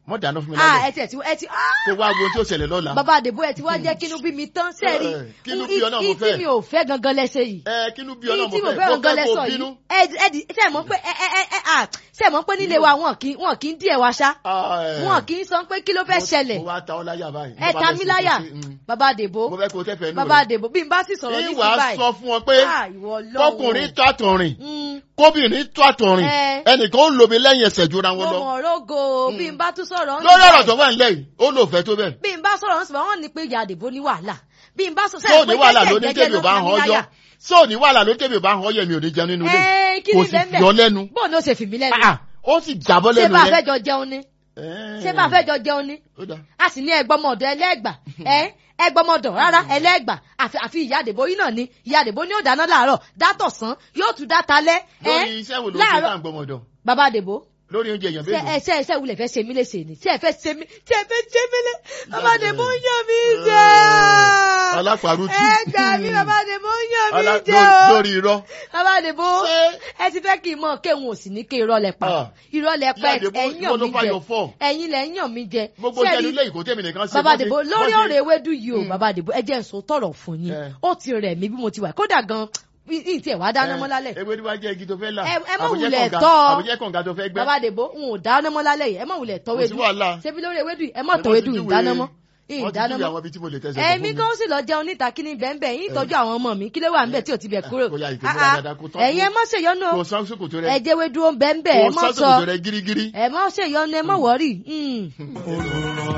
mọ́ dáná fún mi
ah
lálẹ́
ẹ tiẹ̀ ti ẹ ti ah
kó wá wo tí ó ṣẹlẹ̀ lọ́la.
bàbá àdèbò ẹ ti wá jẹ́ kínú bí mi tán sẹ́ẹ̀rí
Eh, kínú bí ọ náà mo
tí
fẹ́.
mi ò fẹ́ gangan lẹ́sẹ̀ yìí
ẹ kínú bí ọlọ́mọ
tí mo
fẹ́
fẹ́
mo
gangan
fẹ́ kó
lẹ́sọ̀
bínú.
yìí ẹ ẹ di ṣe mọ̀ pé ẹ ẹ ẹ ẹ à ṣe mọ̀ pé nílé wa wọn kì í wọn kì í díẹ̀ wa ṣá
Ah, eh.
wọn kì í sọ pé kí ló fẹ́
Mo-
ṣẹlẹ̀
mo wá ta ọ láyà báyìí.
ẹ
Mo bá
ta
fẹ́
mí
ṣe
láyà
kó ṣe, mm.
bàbá àdèbò
mo fẹ́ kó tẹ́fẹ̀ẹ́ nù
bàbá àdèbò bí n bá sì sọ̀rọ̀ ní
ìwà
sí báyìí
sọ fún ọ pé
ah ìwọ lọ́wọ́
kọkùnrin tó àtọ̀rìn
Mm,
kóbìnrin tó àtọ̀rìn
Eh.
ẹnìkan ó lomi lẹ́yìn ẹsẹ̀ jura
mo
wọn lọ.
mọ̀ rógo bí n bá tún sọ̀rọ̀ ń
lórí ọ̀rọ̀
báyìí,
tó wà nílẹ̀ yìí ó lò fẹ́ tó bẹ́ẹ̀.
bí n bá sọ̀rọ̀ ń sọ̀rọ̀ wọn ní pé ìyá àdèbò ní wàhálà bí n bá sọ
sóò ní wàhálà ló ní tèmi ò bá hàn ọ́ yọ sóò ní wàhálà ló tèmi ò bá hàn ọ́ yẹ mi ò ní jẹun nínú ilé
ẹ kí
kò
ni
sì
bẹ́ẹ̀
fi ọ lẹ́nu
bó ni ó ṣe fi mí lẹ́nu
Ah, ó sì jábọ́
ṣé
lẹ́nu
bá a fẹ́
rẹ.
jọ jẹun ni
Eh.
ṣé bá a fẹ́ jọ jẹun ni
Ó dáa.
a sì ní ẹgbọmọdọ ẹlẹgbà ẹ ẹgbọmọdọ rárá ẹlẹgbà àfi àfi ìyá àdèbò yìí náà ni ìyá àdèbò ni ó dáná láàárọ̀ dátọ̀sán yóò tún dáta lẹ ẹ
lórí iṣẹ́ wo ló ń ṣe
láàárọ̀
tá à ń gbọmọdọ̀
bàbá àdèbò
lórí oúnjẹ èèyàn
ṣe
bẹ́ẹ̀
ẹ ṣe ṣe wulẹ̀ fẹ́ ṣe mí léṣe ni ṣe ẹ fẹ́ ṣe mí ṣe ẹ fẹ́ ṣe mí lé bàbá àdèbò ń yàn mí jẹ
alápàrútù
ẹ gbà mí bàbá àdèbò ń yàn mí
Alá-
jẹ
lórí-
o
lórí irọ́
bàbá àdèbò
Ṣé-
ẹ ti fẹ́ kí n mọ̀ kéwọn ò sì ní ké irọ́ lẹ pa
Ah.
irọ́ lẹ pa
Ìyá Àdèbó,
ẹ̀yìn
ìwọ ló
mi
fà
jẹ
yọ fọ́.
ẹ̀yìn lẹ̀ ń yàn mí jẹ
gbogbo
Ṣé
jẹnu
rí-
ilé ìkó tèmi nìkan ṣe
bàbá
bó ṣe-
àdìbò
bó
lórí
ṣe-
ọ̀rọ̀ ewédú yìí o
Mm.
bàbá àdìbò ẹ jẹ́ n sọ tọ̀rọ̀ fún yín
Eh.
ó ti rẹ̀ mí bí mo ti wà kódà gan ní tiẹ̀ wá dáná mọ́ lálẹ́
ewé ni wàá jẹ́ igi tó fẹ́ là
Ẹ- ẹ má
àbújẹ́
wulẹ̀
kànga-
tọ́.
àbújẹ́ kànga tó fẹ́ gbẹ́
bàbá àdìbò n ò dáná mọ́ lálẹ́ yìí ẹ má wulẹ̀ tọ́
Kò sí
wédú
wàhálà.
ṣebí lórí ewédú yìí ẹ má
Ẹ
tọ́
má
wédú
ti
ìdáná
júwe-
mọ́
wọ́n ti
ìdáná
júwe
mọ́
àwọn ibi tí mo lè tẹsẹ̀
ẹ̀mí kan sì lọ jẹun níta kí ni bẹ́ẹ̀ yín tọ́jú àwọn ọmọ mi kí ló wà níbẹ̀ tí ò ti bẹ̀ kúrò
Kó yá ìpè
Ah,
múra
ah.
dáadáa kó tọ́
ẹ̀yin ẹ má ṣèyọnu o
kò sán sókòtò rẹ
ẹ jẹ́ wédú ó ń bẹ́ẹ̀ ẹ
kò
má
sán
sọ
sókòtò rẹ gírígírí.
ẹ má ṣèyọnu ẹ má wọ́rì.